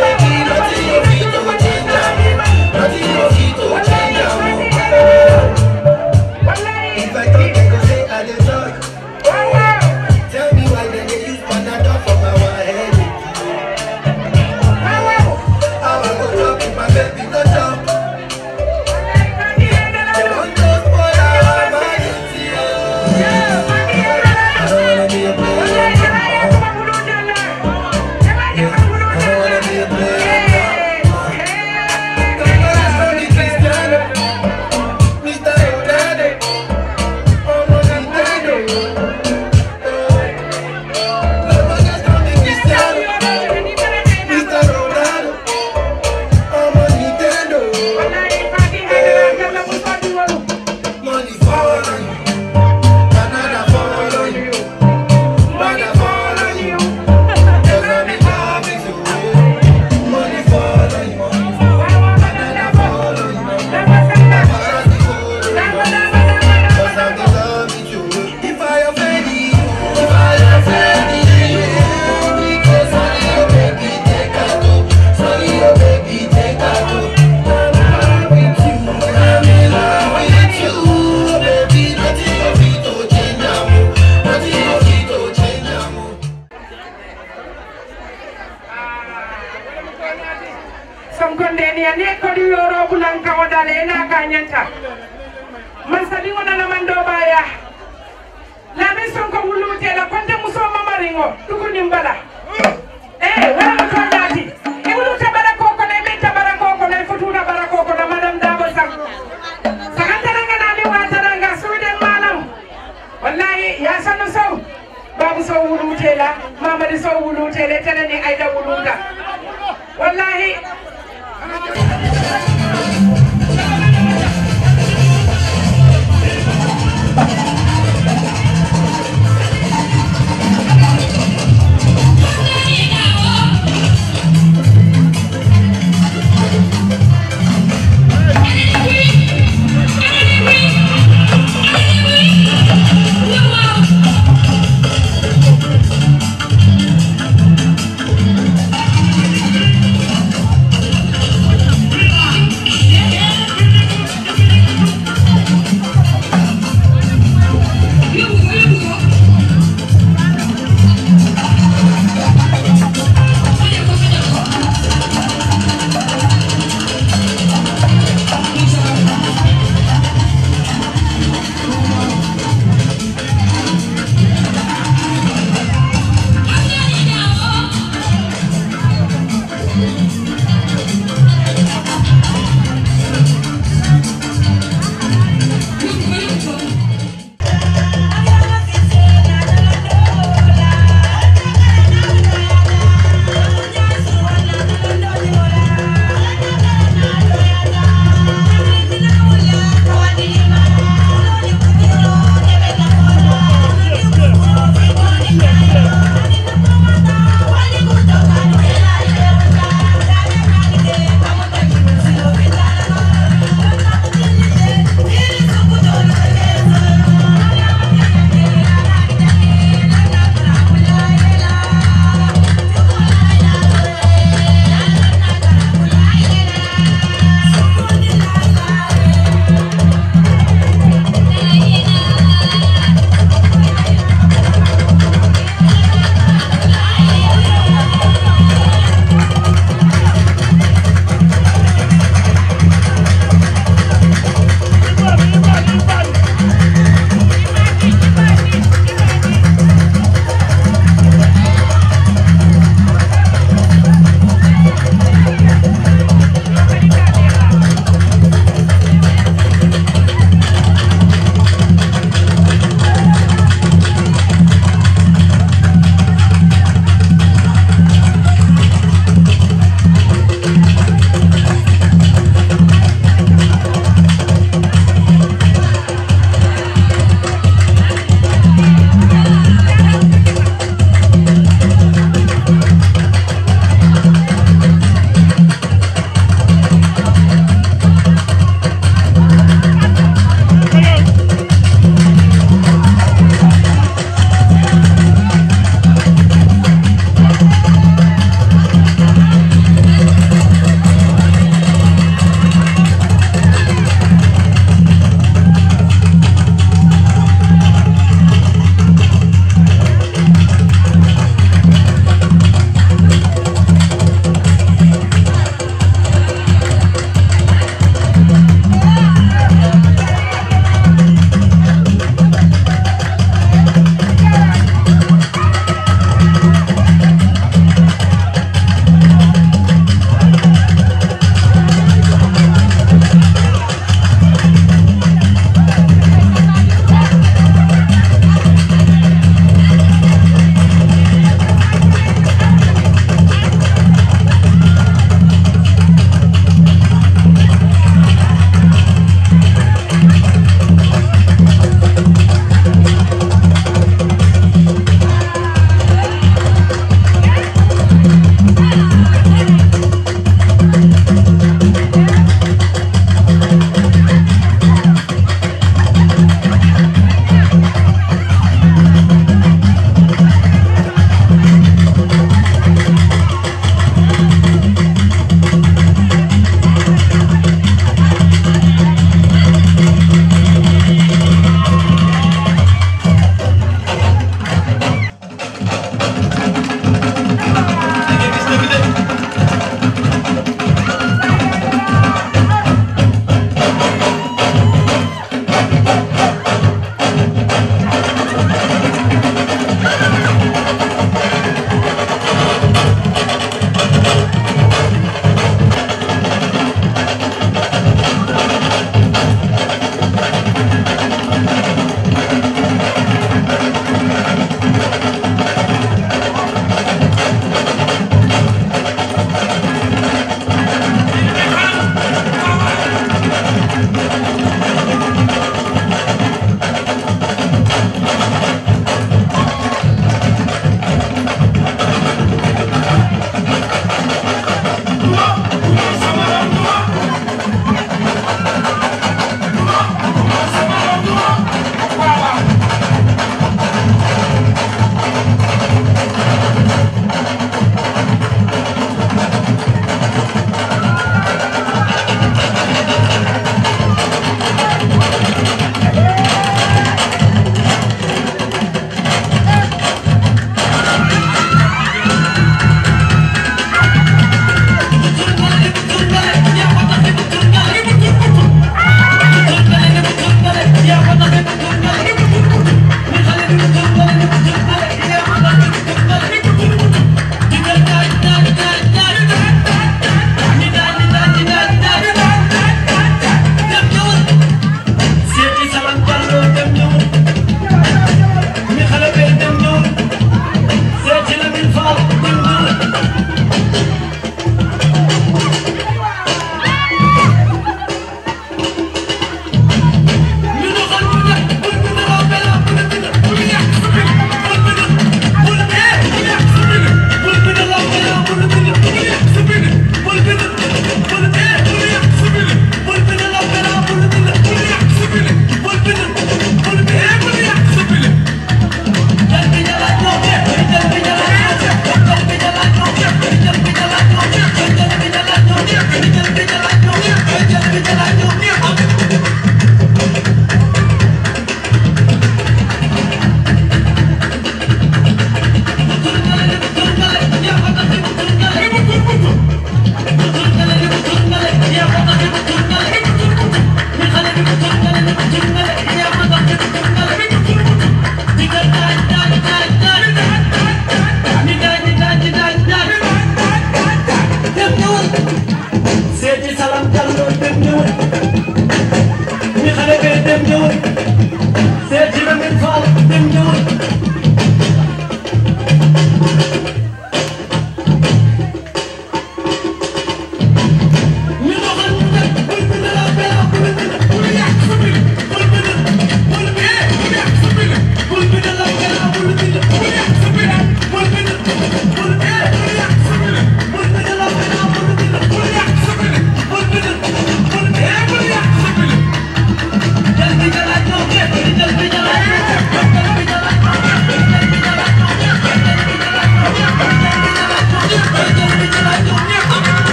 sonkondeni ya ne kodi yoro bulan kawo dale na kanyanta man sabi ngona na mando baya la mi sonko wulute la konte muso mamaringo tukuni mbala eh wala ko nyati e wulute bara koko na be tabara koko na futuna bara koko na madam dabo sam sakantara ngana mi watara nga suuden malam wallahi ya sanu sow babu sow wulute la mamadi sow wulute le tenani ayda wuluta wallahi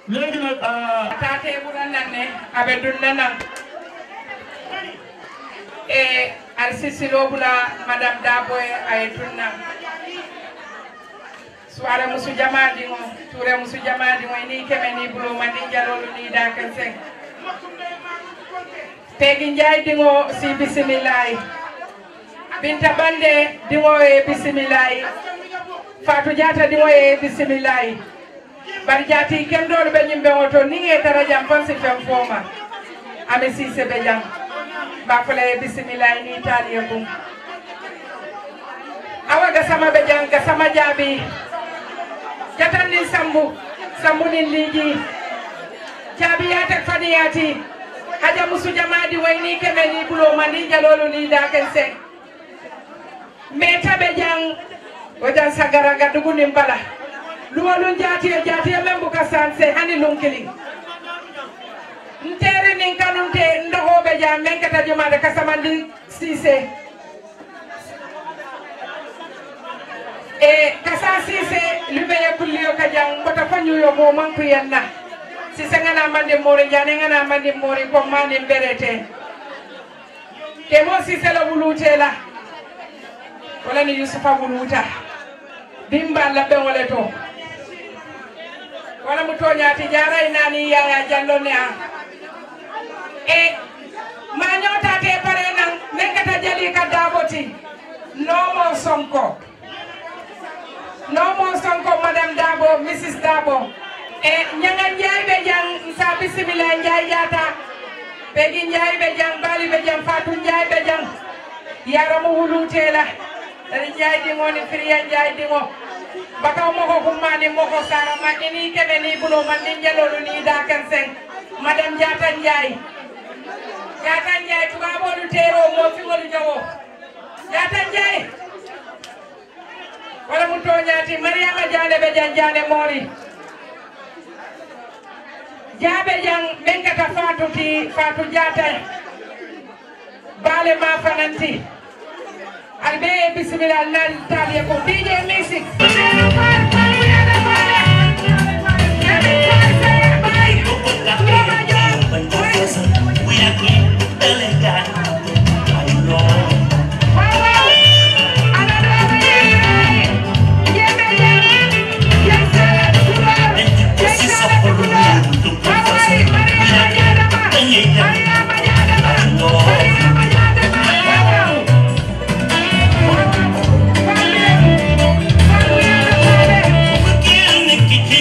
léegi nag tate ɓuran nan ne aɓe dunna nan e ar sisilobula madame daboye aye dunna suwara musu jamadiŋo ture musu jamadiŋo ni keme ni buloma ni jalolu ni daken sen tegi njay diŋo si bisimillayi binta bande diŋo ye bisimillayi fatou diata diŋo ye bisimillayi bari jaati kendolu ɓe ñimɓe o to ni e tara jam fon si fen foma ami sise ɓe jam bafola ye bisimillahi ni taali e bum awa gasama ɓe jam gasama jaabi jatan nin sambu sambu nin liiji jaabi yatek fani yaati haja musu jamadi way ni keme ni buloma ni jalolu ni daken sen mais taɓe jang o jan sagara gaddugu nin bala luwalun jaatiye jaatiye men buka sanse hani lunkili ntere nin kanunte ndohoɓe jam men kata jumade kasamandi sise e kasa sise lumeye kulliyo ka jang mbota fañuyo mo manku yenna sise ngana mandi mori jane ngana mandi mori ko mani berete ke mo sise la wulute la wala ni yusufa wuluta bimba labbe wole to wala mu toñaati jaray nani yaya jallo ne a e ma ñotate pare nan men kata jali ka daboti nomo sonko nomo sonko madame dabo mrs dabo e ñanga njaay ɓe jang sa bisimila njaay jata ɓegi njaay ɓe jang bali ɓe jang fatou njaay ɓe jang yaramu wulutela ɗaɗi njaay ɗingo ni firiya njaay ɗingo bakaw moko kummani moko sara ma ini keɓe ni bulo man ni jalolu ni daken sen madame jatan ndiaye jatan ndiaye tubaɓolu tero mo fiŋolu jawo jatan ndiaye wala mu toñati mariama diane ɓe jan jane mori jaaɓe jan min kata fatou ti fatou jatan baale ma fananti albe bisimila alnal taliye ko dj music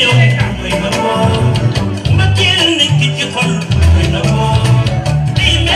Mbëggeel nekk ci xol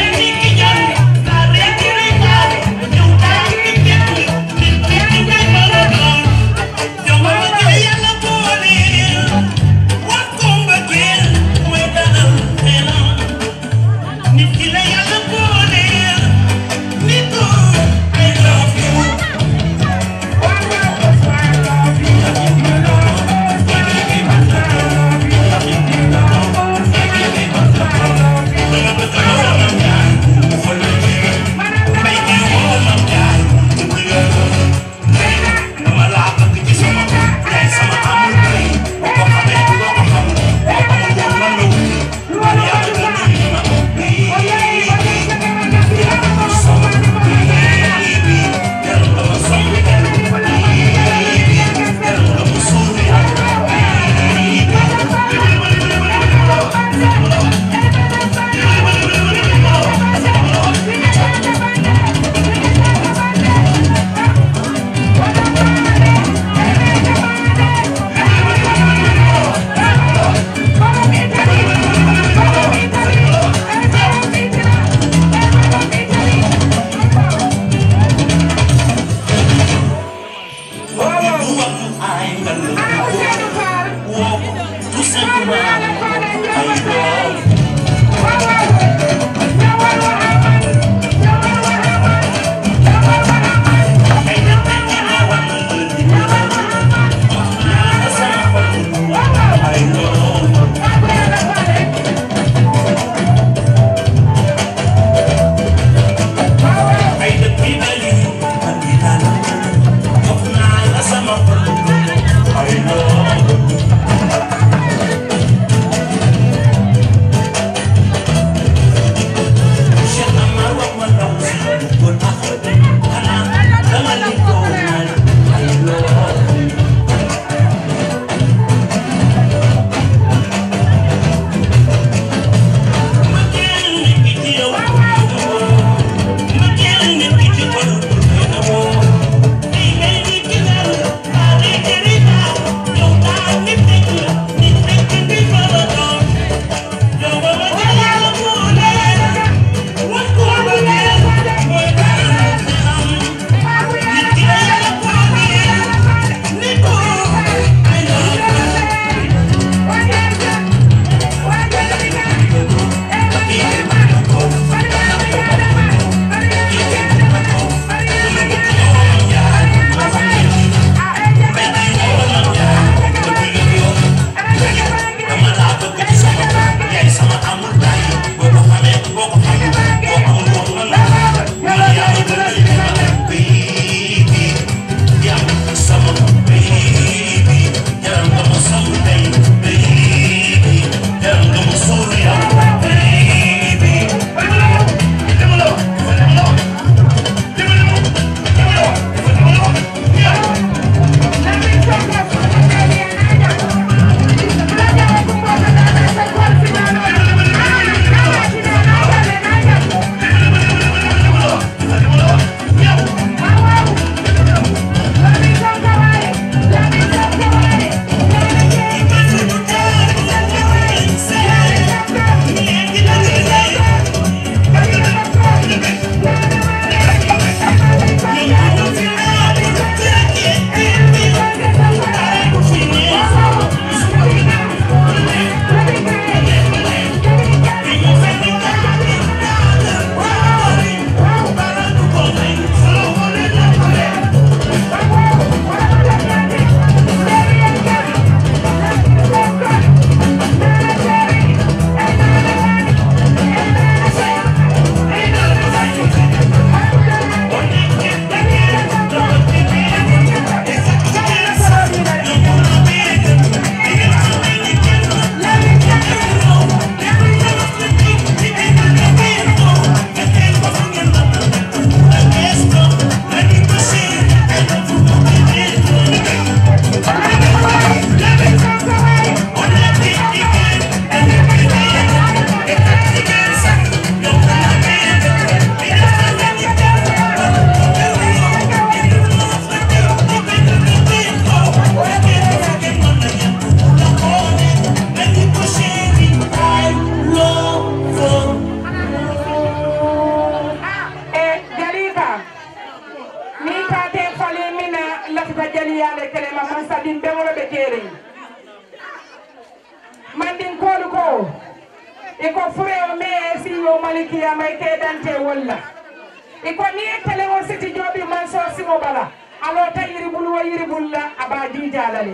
alkiyama ite dante walla iko ni e télé o siti jooɓi man so simo bala alota yiri bul wo yiri bulla aba dijalale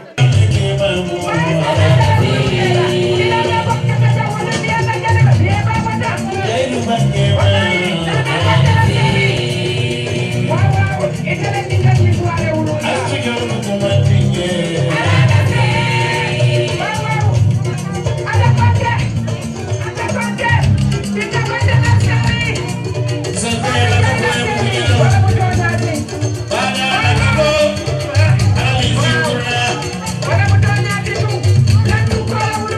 Thank you.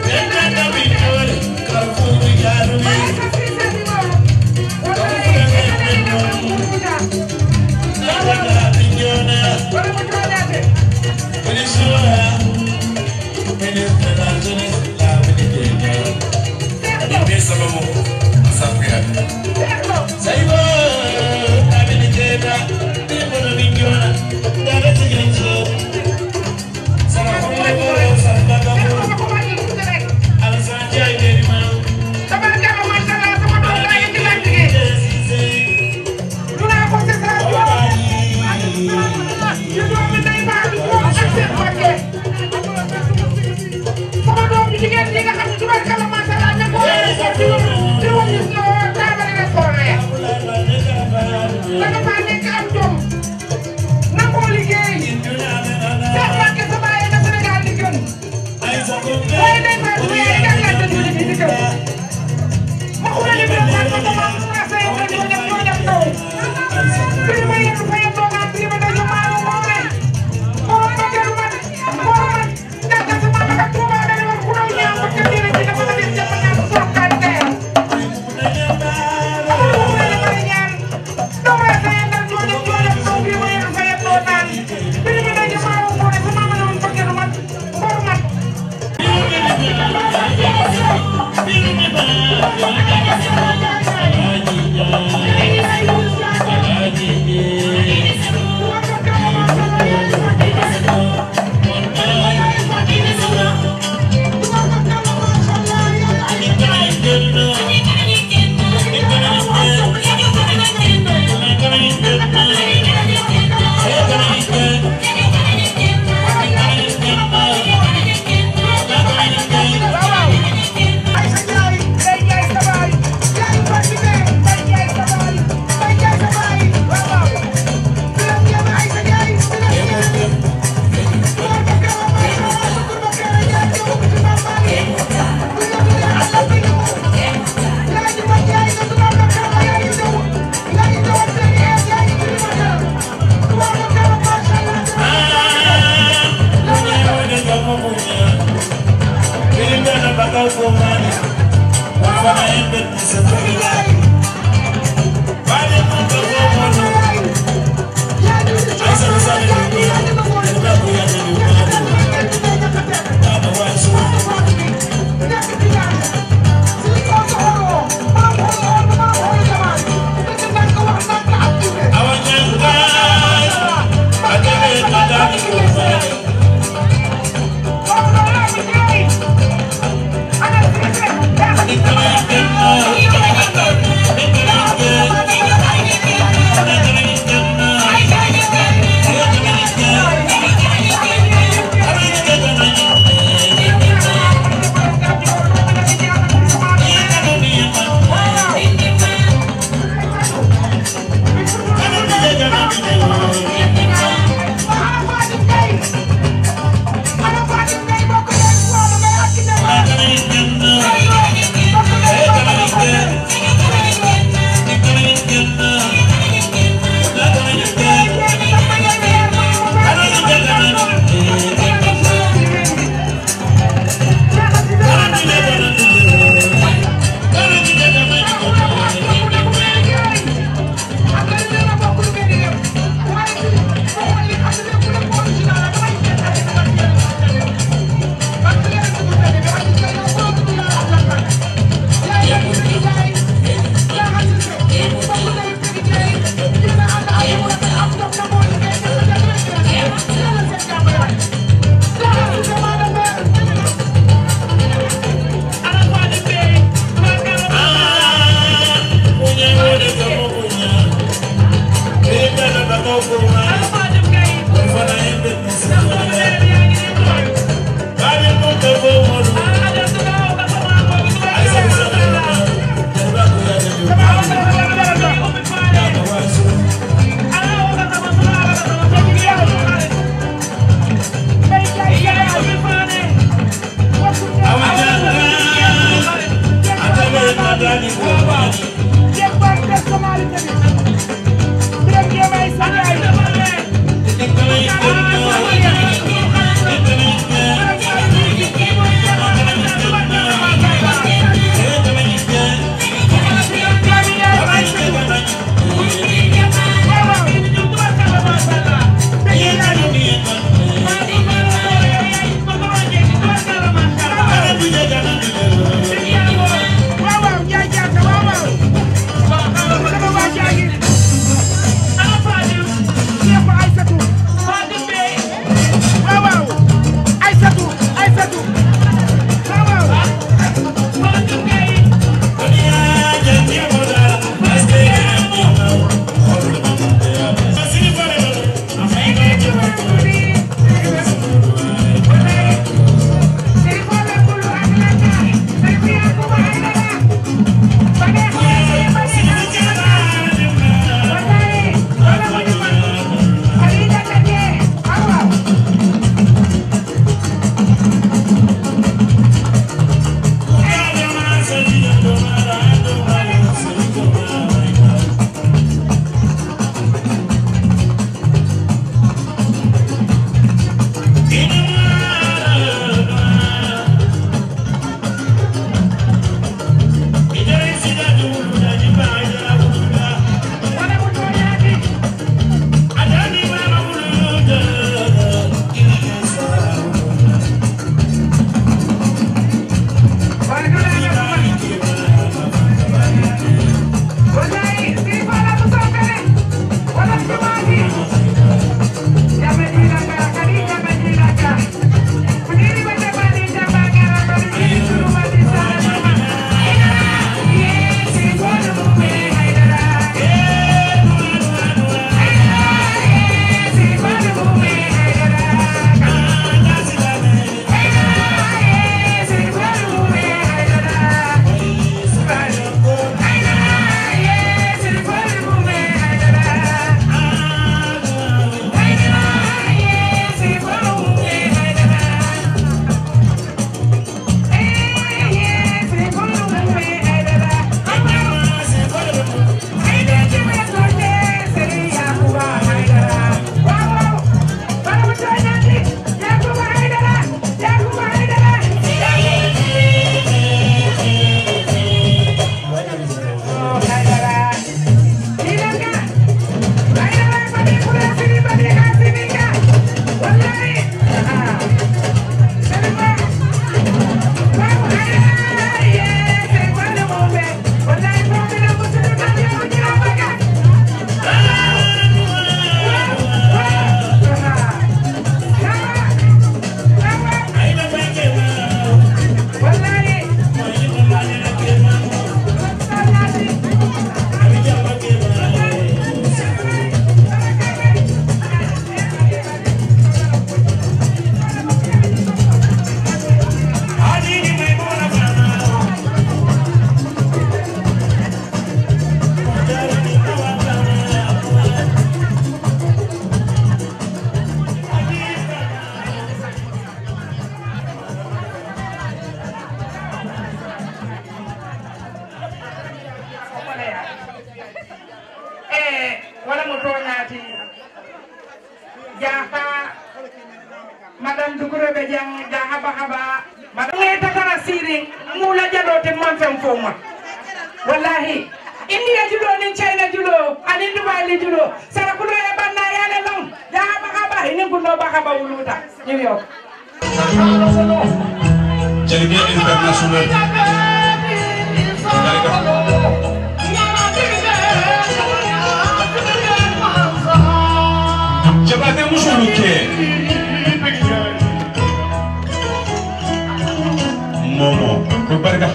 wala mo toñaati jaha madame dukuroɓe jang ja haba haba madame nge tatara siring mula jaɗote man fen fo ma wallahi indiya julo nin china julo anin dubali julo sarakulo e banna yale long ja haba haba inin gunno ba haba wuluta new york Délégué international. Jabaate musulu kɛ. Mɔmɔ, ko barika.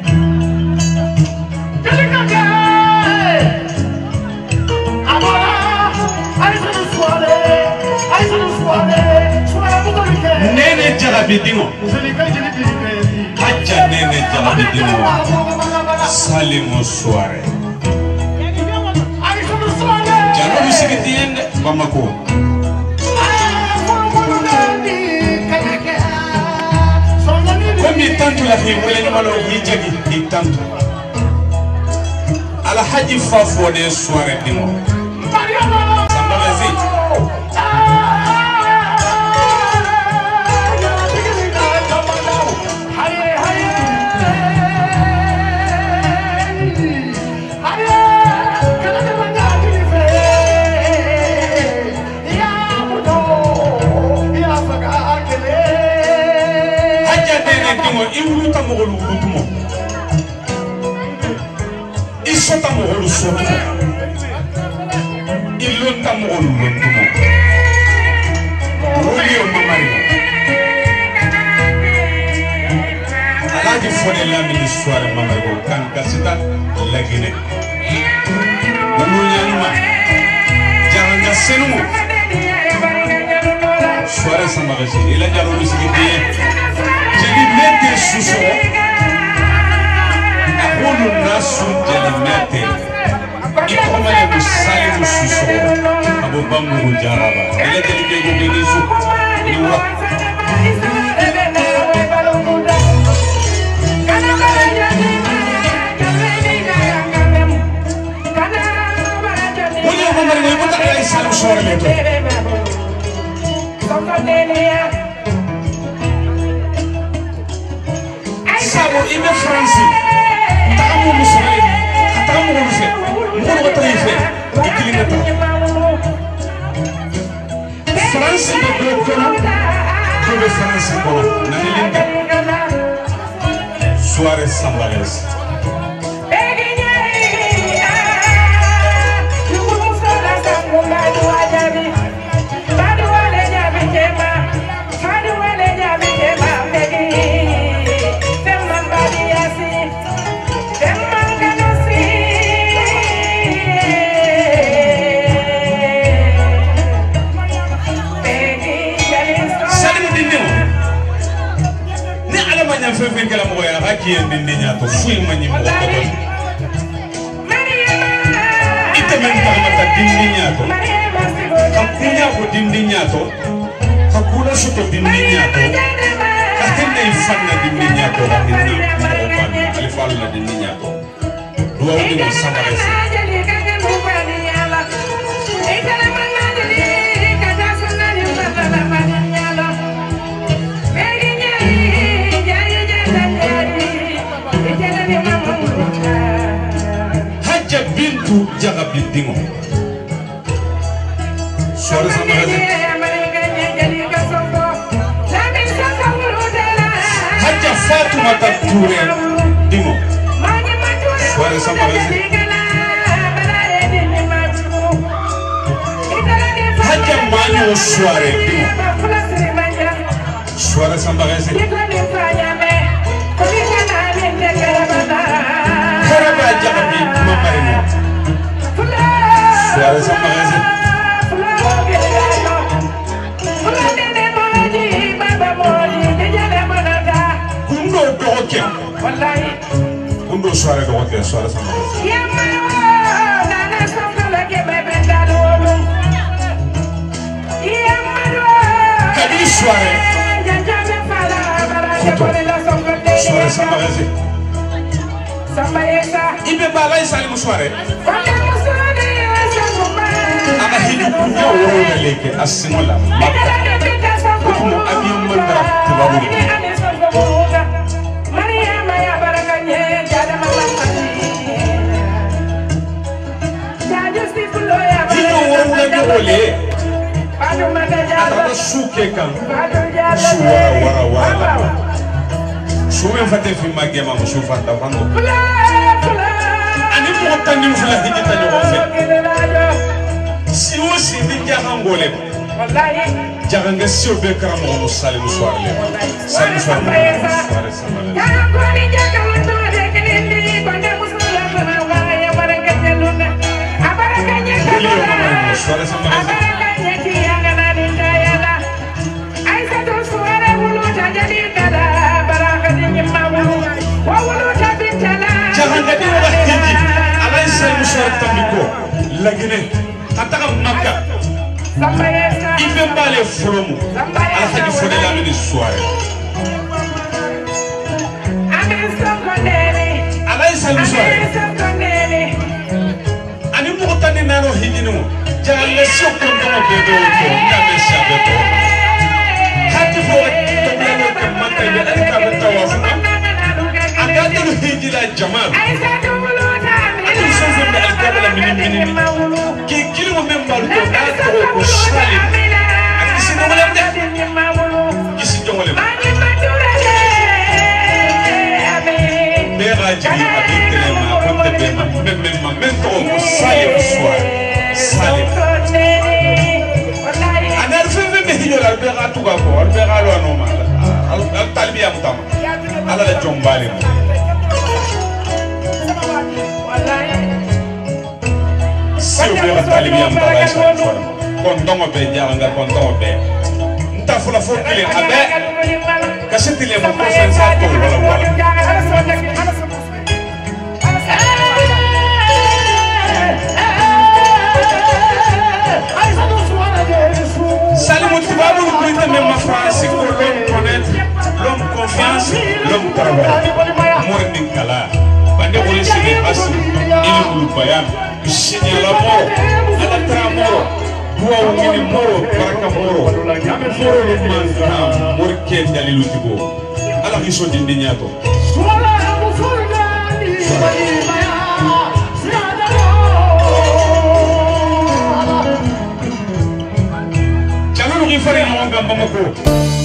Nene jarabi dingo. Haja nene jarabi dingo. Salimo soare. Jalo bisigiti yende Bamako. Komi tantu la fi wele nyamalo yi jagi i tantu. Alhaji fa fode soare dingo. Sambalazi. Haja nene dingo i wuluta mɔgɔlu wulutumo. I sɔta mɔgɔlu sɔtumo. I lonta mɔgɔlu lontumo. Wuli o mamari. Alhaji fɔde lamini suware mamari ko kan kasita laginɛ. Wulu ɲanima. Jaranga senumo. Suware samagasi. Ila jaro bisigi den. Jeli mɛte susɔ. A k'olu na sun jeli mɛte. I kɔrɔma ye ko salimu susɔ. A bɔ bamugu jaraba. Ila jeli bɛ ko bɛ su. Ni wa. Wuli o mamari ko i bɔta ala ye salimu sɔrɔ le to. Sabu i bɛ Faransi. Taga mu musoman ye. Ka taga mɔgɔlu fɛ. Mɔgɔlu ka taga i fɛ. I kelen ka taa. Faransi bɛ dɔ kɔnɔ. Dɔ bɛ Faransi kɔnɔ. Nanili tɛ. Suarez Sambalez. Salimu dindiŋo. Ni Ala ma ɲa fɛn fɛn kɛla mɔgɔ ye a ka k'i ye dindi ɲa to foyi ma ɲi mɔgɔ kɔtɔ. I tɛmɛ n tagamata dindi ɲa to. Ka kuɲa ko dindi ɲa to. Ka kula soto dindi ɲa to. Ka tɛnɛ i fan na dindi ɲa to. Ka hinɛ mɔgɔ ba la. Ale fa la dindi ɲa to. Duwawu di ma sabara se. Hajja Bintu Jagabi Dingo. Suarez Sambalez. Hajja Fatoumata Touré Dingo. Suarez Sambalez. Hajja Manyo Suare Dingo. Suarez Sambalez. Karaba Jagabi Mamarino. Suarez Sambalez. Kundo dɔgɔkɛ. Kundo Suare dɔgɔkɛ Suarez Sambalez. Kabi Suare. Kuto. Suarez Sambalez. I bɛ ba ala ye Salimu Suare. worowna leke a siŋola makka otumo abiyo mandara tubabu dino worowna ñogole atata suke kan su wara wara wara la sumen fate fimma gemama su fanta fango ani mogo tandim fula hijita ñogon fe si wo si ni jaxangole ma jaxanga sio be karamogo mu salimu soirle salimu soirle soirle samale Julio mama soirle samale jaxanga di wala hiji alay salimu soirle tambiko lagine ataga makka ibe mbale folomu alhaji fode lamini soirle alay salimu soirle ani mogo tani nano hijini mo jaxanga sio kondomo be do ko ndame sia be to hati fo tobiyalo ke makka be ali ka be tawafuka aga dolu hijila jamal ati fɛn fɛn bɛ alikabala mini mini ni k'i kiri mo min balu to n'a tɔgɔ ko sali a kisi ɲɔgɔnlɛ dɛ kisi jɔnwɔlɛ ma bɛɛ ka jigi a bɛ kɛlɛ ma a ko tɛ bɛɛ ma mɛ mɛ ma mɛ tɔgɔ ko sali ko suwa sali ani ali fɛn fɛn bɛ hijɔ la ali bɛɛ ka tu ka kɔ ali bɛɛ ka lɔ a nɔ ma ali ali talibiya mu ta ma ala la jɔn baale ma. sio bɛɛ ka talibiya mu ta la isa fɔlɔ kɔntɔngɔ bɛɛ jara nka kɔntɔngɔ bɛɛ n ta fɔlɔ fo kelen a bɛɛ kasi tile mu ko fɛn sa tɔ wala wala. Salimu tubabu kuita même ma France pour l'homme connaître, l'homme confiance, l'homme travail. Morning kala. Bande wole sigi asu. Ili ulu bayan. Sinyala moro. Ala tra moro. Dua wungini moro. Baraka moro. Moro lu manzana. Mori ken dalilu tigo. Ala kiso dindi nyato. Jalulu kifari na wanga mamako.